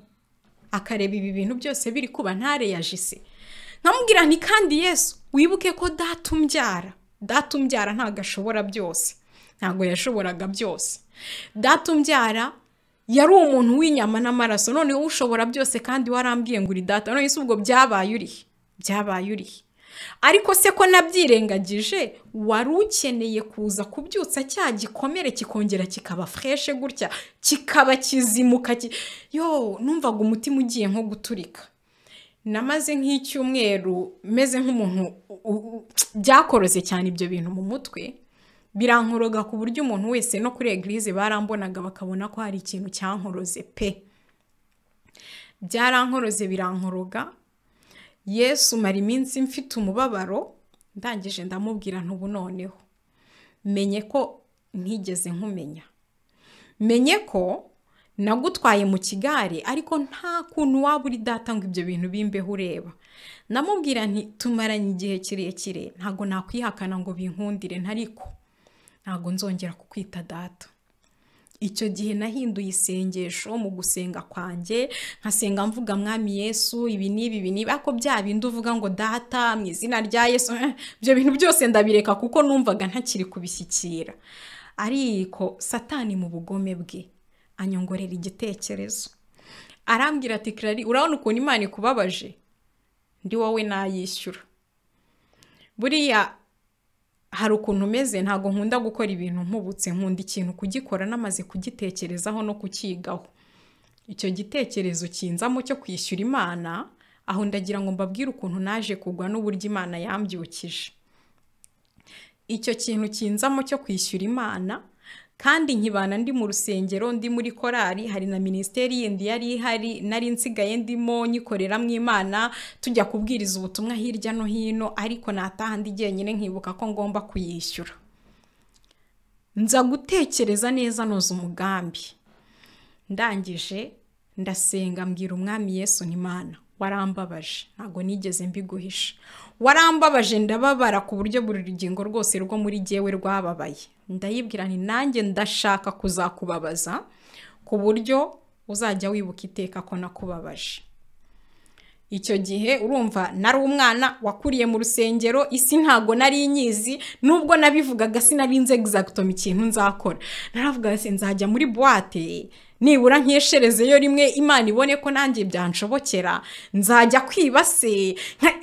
akareba ibi bintu byose biri kuba ntareyajise nkamubwira nti kandi yesu wibuke ko data umbyara data umbyara ntabwo ashobora byose ntabwo yashoboraga byose data umbyara yari umuntu w'inyama n'amaraso noneho ushobora byose kandi warambwiye ngo uri data none ubwo byabaye urihe byabaye urihe ariko se ko nabyirengagije wari ukeneye kuza kubyutsa cya gikomere kikongera kikaba fureshe gutya kikaba kizimuka yo numvaga umutima ugiye nko guturika namaze nk'icyumweru meze nk'umuntu byakoroze cyane ibyo bintu mu mutwe birankoroga ku buryo umuntu wese no kuri egirize barambonaga bakabona ko hari ikintu cyankoroze pe byarankoroze birankoroga yesu mara iminsi mfite umubabaro ndangije ndamubwira ntubu noneho menye ko ntigeze nkumenya menye ko nagutwaye mu kigare ariko nta kuntu waba uri data ngo ibyo bintu bimbeho ureba namubwira nti tumaranye igihe kirekire ntabwo nakwihakana ngo binkundire ntariko ntabwo nzongera kukwita data icyo gihe nahinduye isengesho mu gusenga kwanjye nkasenga mvuga mwami yesu ibi n'ibi ibi n'ibi ariko bya bindi uvuga ngo data mu izina rya yesu ibyo bintu byose ndabireka kuko numvaga ntakiri kubishyikira ariko satani mu bugome bwe anyongorera igitekerezo arambwira ati kirari urabona ukuntu imana ikubabaje ndi wowe nayishyura buriya hari ukuntu umeze ntabwo nkunda gukora ibintu nkubutse nkunda ikintu kugikora namaze kugitekerezaho no kukigaho icyo gitekerezo kinzamo cyo kwishyura imana aho ndagira ngo mbabwire ukuntu naje kugwa n'uburyo imana yambyukije icyo kintu kinzamo cyo kwishyura imana kandi nkibana ndi mu rusengero ndi muri korari hari na minisiteri yindi yari ihari nari nsigaye ndimo nyikorera mu imana tujya kubwiriza ubutumwa hirya no hino ariko nataha ndi jyenyine nkibuka ko ngomba kuyishyura nza gutekereza neza noza umugambi ndangije ndasenga mbwira umwami yesu n'imana warambabaje ntabwo nigeze mbiguhisha warambabaje ndababara ku buryo buri rugingo rwose rwo muri jyewe rwababaye ndayibwira ni nanjye ndashaka kuzakubabaza ku buryo uzajya wibuka iteka ko nakubabaje icyo gihe urumva nari umwana wakuriye mu rusengero isi ntago nari inyizi nubwo nabivugaga sinari nze egizagitoma ikintu nzakora naravuga nzajya muri buwate nibura nkesherezeyo rimwe imana ibone ko nanjye byanshobokera nzajya kwiba se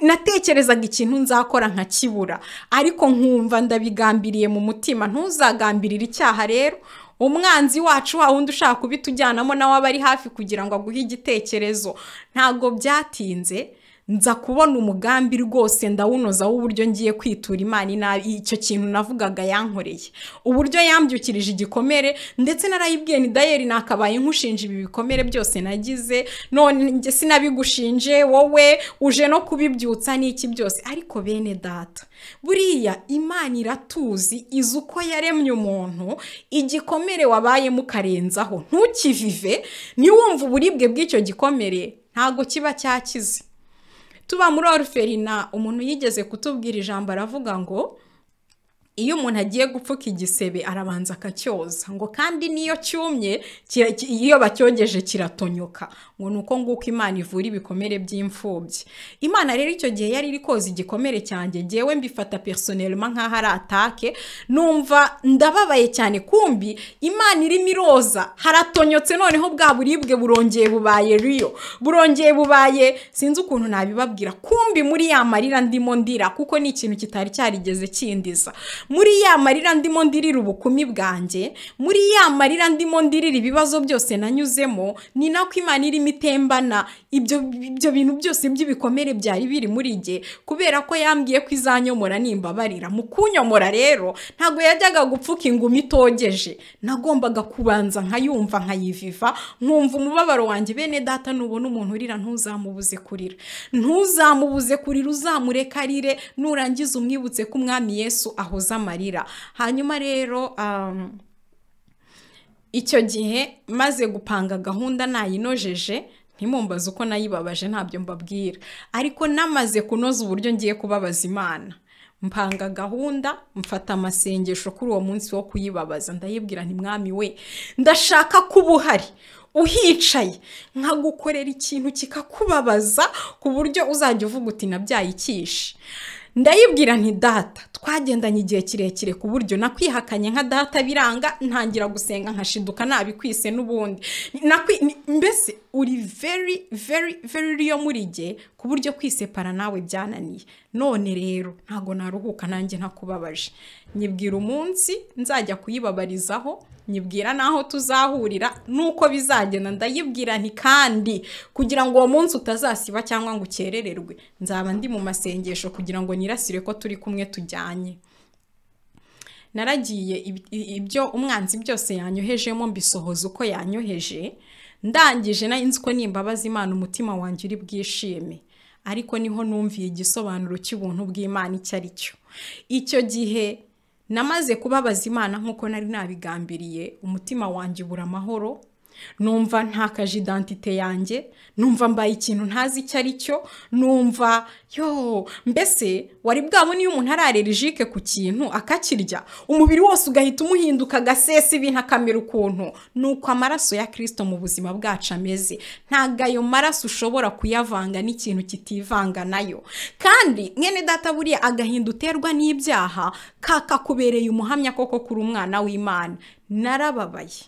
natekerezaga ikintu nzakora nkakibura ariko nkumva ndabigambiriye mu mutima ntuzagambirire icyaha rero umwanzi wacu wa wundi ushaka kubitujyanamo nawe aba ari hafi kugira ngo aguhe igitekerezo ntabwo byatinze nza kubona umugambi rwose ndawunoza w'uburyo ngiye kwitura imana inabi icyo kintu navugaga yankoreye uburyo yambyukirije igikomere ndetse narayibwiye ni dayeri nakabaye nkushinja ibi bikomere byose nagize none sinabigushinje wowe uje no kubibyutsa n'iki byose ariko bene data buriya imana iratuzi izi uko yaremye umuntu igikomere wabayemo ukarenzaho ntukivive niwumve uburibwe bw'icyo gikomere ntabwo kiba cyakize tuba muri oruferina umuntu yigeze kutubwira ijambo aravuga ngo iyo umuntu agiye gupfuka igisebe arabanza akacyoza ngo kandi n'iyo cyumye kira- ki- iyo bacyogeje kiratonyoka ngo ni uko nguko imana ivura ibikomere by'imfubyi imana rero icyo gihe yari iri koza igikomere cyanjye ngewe mbifata personelma nk'aho ari atake numva ndababaye cyane kumbi imana irimo iroza haratonyotse noneho bwa buribwe burongeye bubaye riyo burongeye bubaye sinzi ukuntu nabibabwira kumbi muri ya marira ndimo ndira kuko ni ikintu kitari cyarigeze kindiza muri ya marira ndimo ndirira ubukumi bwanjye muri ya marira ndimo ndirira ibibazo byose nanyuzemo ni nako imana irimo itembana ibyo ibyo bintu byose by'ibikomere byari biri muri jye kubera ko yambwiye ko izanyomora nimbabarira mu kunyomora rero ntabwo yajyaga gupfuka ingumi itogeje nagombaga kubanza nkayumva nkayiviva nkumva umubabaro wanjye bene data nubona umuntu urira ntuzamubuze kurira ntuzamubuze kurira uzamureka arire nurangiza umwibutse ko umwami yesu ahoza amarira hanyuma rero um, icyo gihe maze gupanga gahunda nayinojeje ntimumbaze uko nayibabaje ntabyo mbabwira ariko namaze kunoza uburyo ngiye kubabaza imana mpanga gahunda mfata amasengesho kuri uwo munsi wo kuyibabaza ndayibwira nti mwami we ndashaka ko uba uhari uhicaye nkagukorera ikintu kikakubabaza ku buryo uzajya uvuga uti nabyaye ikishi ndayibwira nti data twagendanye igihe kirekire ku buryo nakwihakanye nka data biranga ntangira gusenga nkashiduka nabikwise n'ubundi Nakwi- ni- mbese uri very very very real muri jye ku buryo kwisepara nawe byananiye none rero ntago naruhuka nanjye ntakubabaje nyibwira umunsi nzajya kuyibabarizaho nyibwira n'aho tuzahurira nuko bizagenda ndayibwira nti kandi kugira ngo uwo munsi utazasiba cyangwa ngo ukerererwe nzaba ndi mu masengesho kugira ngo nirasire ko turi kumwe tujyanye naragiye ib- i- ibyo umwanzi byose yanyohejemo mbisohoza uko yanyoheje ndangije nari nzi ko nimbabaza imana umutima wanjye uri bwishime ariko niho numviye igisobanuro cy'ubuntu bw'imana icyo ari cyo icyo gihe namaze kubabaza imana nk'uko nari nabigambiriye umutima wanjye ubura amahoro numva ntakaje identite yanjye numva mbaye ikintu ntazi icyo ari cyo numva yo mbese wari bwabona iyo umuntu ari allergique ku kintu akakirya umubiri wose ugahita umuhinduka agasesa ibintu akamera ukuntu ni uko amaraso ya kirisito mu buzima bwacu ameze ntabwo ayo maraso ushobora kuyavanga n'ikintu kitivanga nayo kandi mwene data buriya agahinda uterwa n'ibyaha kakakubereye umuhamya koko kuri umwana w'imana narababaye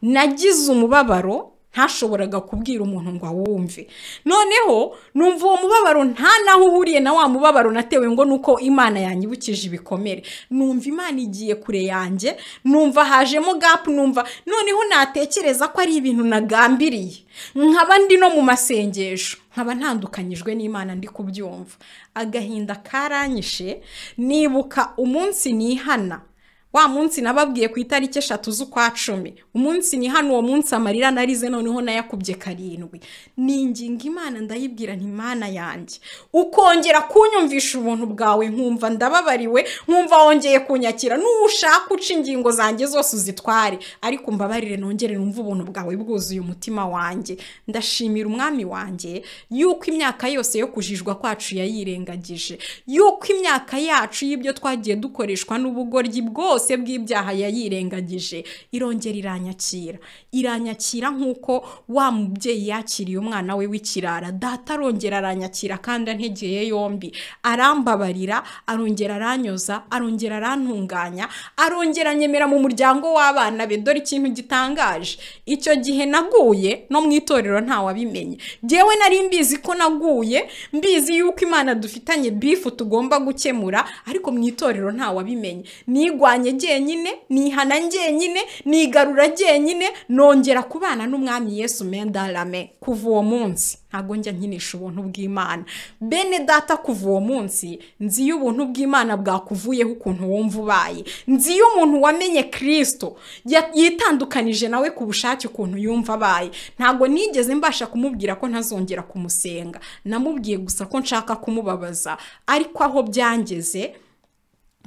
nagize umubabaro ntashoboraga kubwira umuntu ngo awumve noneho numva uwo mubabaro nta naho uhuriye na wa mubabaro natewe ngo nuko imana yanyibukije ibikomere numva imana igiye kure yanjye numva hajemo gapu numva noneho natekereza ko ari ibintu nagambiriye nkaba ndi no mu masengesho nkaba ntandukanyijwe n'imana ndi kubyumva agahinda karanyishe nibuka umunsi nihana wa munsi nababwiye ku itariki eshatu z'ukwa cumi umunsi ni hano uwo munsi amarira narize noneho nayakubye karindwi ninginga imana ndayibwira nti imana yanjye ukongera kunyumvisha ubuntu bwawe nkumva ndababariwe nkumva wongeye kunyakira nushaka uca ingingo zanjye zose uzitware ariko mbabarire nongere numve ubuntu bwawe bwuzuye umutima wanjye ndashimira umwami wanjye yuko imyaka yose yo kujijwa kwacu yayirengagije yuko imyaka yacu y'ibyo twagiye dukoreshwa n'ubugoryi bwose bw'ibyaha yayirengagije irongera iranyakira iranyakira nk'uko wa mubyeyi yakiriye umwana we w'ikirara data arongera aranyakira kandi antegeye yombi arambabarira arongera aranyoza arongera arantunganya arongera anyemera mu muryango w'abana be dore ikintu gitangaje icyo gihe naguye no mu itorero ntawabimenye ngewe nari mbizi ko naguye mbizi yuko imana dufitanye bifu tugomba gukemura ariko mu itorero ntawabimenye nigwanye jyenyine nihana jyenyine nigarura jyenyine nongera kubana n'umwami yesu mendarame kuva uwo munsi ntabwo njya nkinisha ubuntu bw'imana bene data kuva uwo munsi nzi iyo ubuntu bw'imana bwakuvuyeho ukuntu wumva ubaye nzi iyo umuntu wamenye kirisito ya- yitandukanije nawe ku bushake ukuntu yumva abaye ntabwo nigeze mbasha kumubwira ko ntazongera kumusenga namubwiye gusa ko nshaka kumubabaza ariko aho byangeze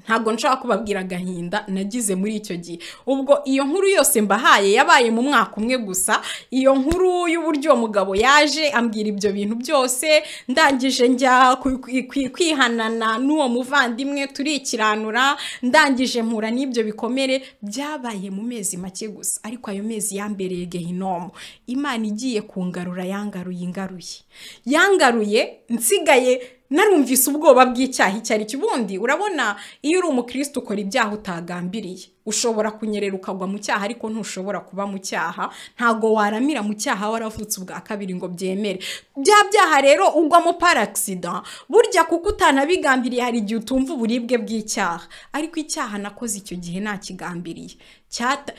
ntabwo nshobora kubabwira agahinda nagize muri icyo gihe ubwo iyo nkuru yose mbahaye yabaye mu mwaka umwe gusa iyo nkuru y'uburyo uwo mugabo yaje ambwira ibyo bintu byose ndangije njya ku- ku- ku- kwihanana n'uwo muvandimwe turikiranura ndangije mpura n'ibyo bikomere byabaye mu mezi make gusa ariko ayo mezi yambereye gehinomu imana igiye kungarura yangaruye ingaruye yangaruye nsigaye narumvise ubwoba bw'icyaha icyo ari cyo ubundi urabona iyo uri umukristo ukora ibyaha utagambiriye ushobora kunyerera ukagwa mu cyaha ariko ntushobora kuba mu cyaha ntabwo waramira mu cyaha waravutse ubwa kabiri ngo byemere bya byaha rero ugwamo paragisida burya kuko utanabigambiriye hari igihe utumva uburibwe bw'icyaha ariko icyaha nakoze icyo gihe ntakigambiriye cyata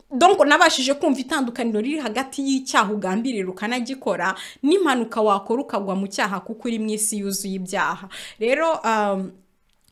donko nabashije kumva itandukaniro riri hagati y'icyaha ugambirira ukanagikora n'impanuka wakora ukagwa mu cyaha kuko uri mu isi yuzuye ibyaha rero um,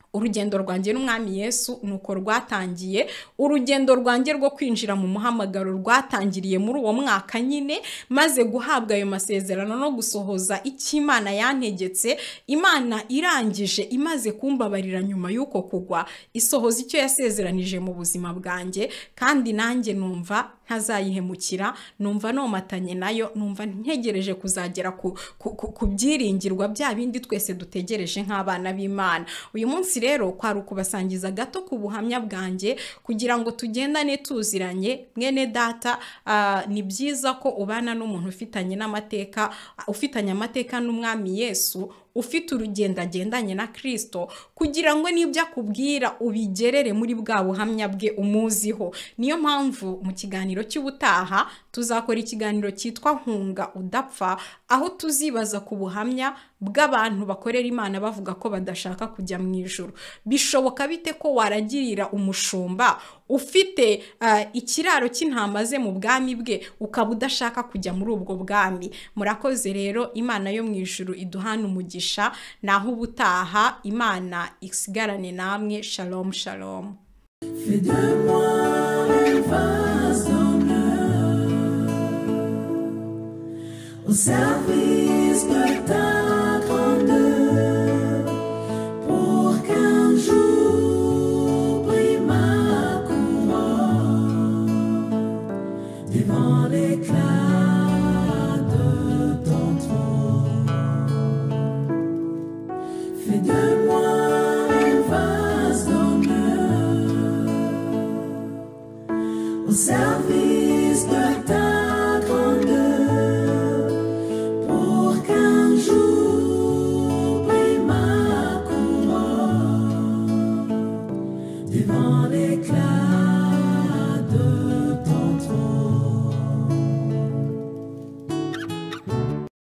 urugendo rwanjye n'umwami yesu nuko rwatangiye urugendo rwanjye rwo kwinjira mu muhamagaro rwatangiriye muri uwo mwaka nyine maze guhabwa ayo masezerano no gusohoza icyo imana yantegetse imana irangije imaze kumbabarira nyuma y'uko kugwa isohoza icyo yasezeranije mu buzima bwanjye kandi nanjye numva ntazayihemukira numva nomatanye nayo numva ntegereje kuzagera ku, ku, ku, ku byiringirwa bya bindi twese dutegereje nk'abana b'imana uyu munsi rero kwari ukubasangiza gato ku buhamya bwanjye kugira ngo tugendane tuziranye mwene data ah, ni byiza ko ubana n'umuntu ufitanye n'amateka ufitanye amateka n'umwami yesu ufite urugendo agendanye na kirisito kugira ngo n'ibyo akubwira ubigerere muri bwa buhamya bwe umuziho niyo mpamvu mu kiganiro cy'ubutaha tuzakora ikiganiro cyitwa nkunga udapfa aho tuzibaza ku buhamya bw'abantu bakorera imana bavuga ko badashaka kujya mu ijoro bishoboka bite ko waragirira umushumba ufite ah, ikiraro cy'intama ze mu bwami bwe ukaba udashaka kujya muri ubwo bwami murakoze rero imana yo mu ijuru iduhana umugisha naho ubutaha imana isigarane namwe shalom shalom Fais de moi une vase d'honneur au service de ta grandeur pour qu'un jour brille ma couronne devant l'éclat de ton trône. Fais de moi une vase d'honneur au service de ta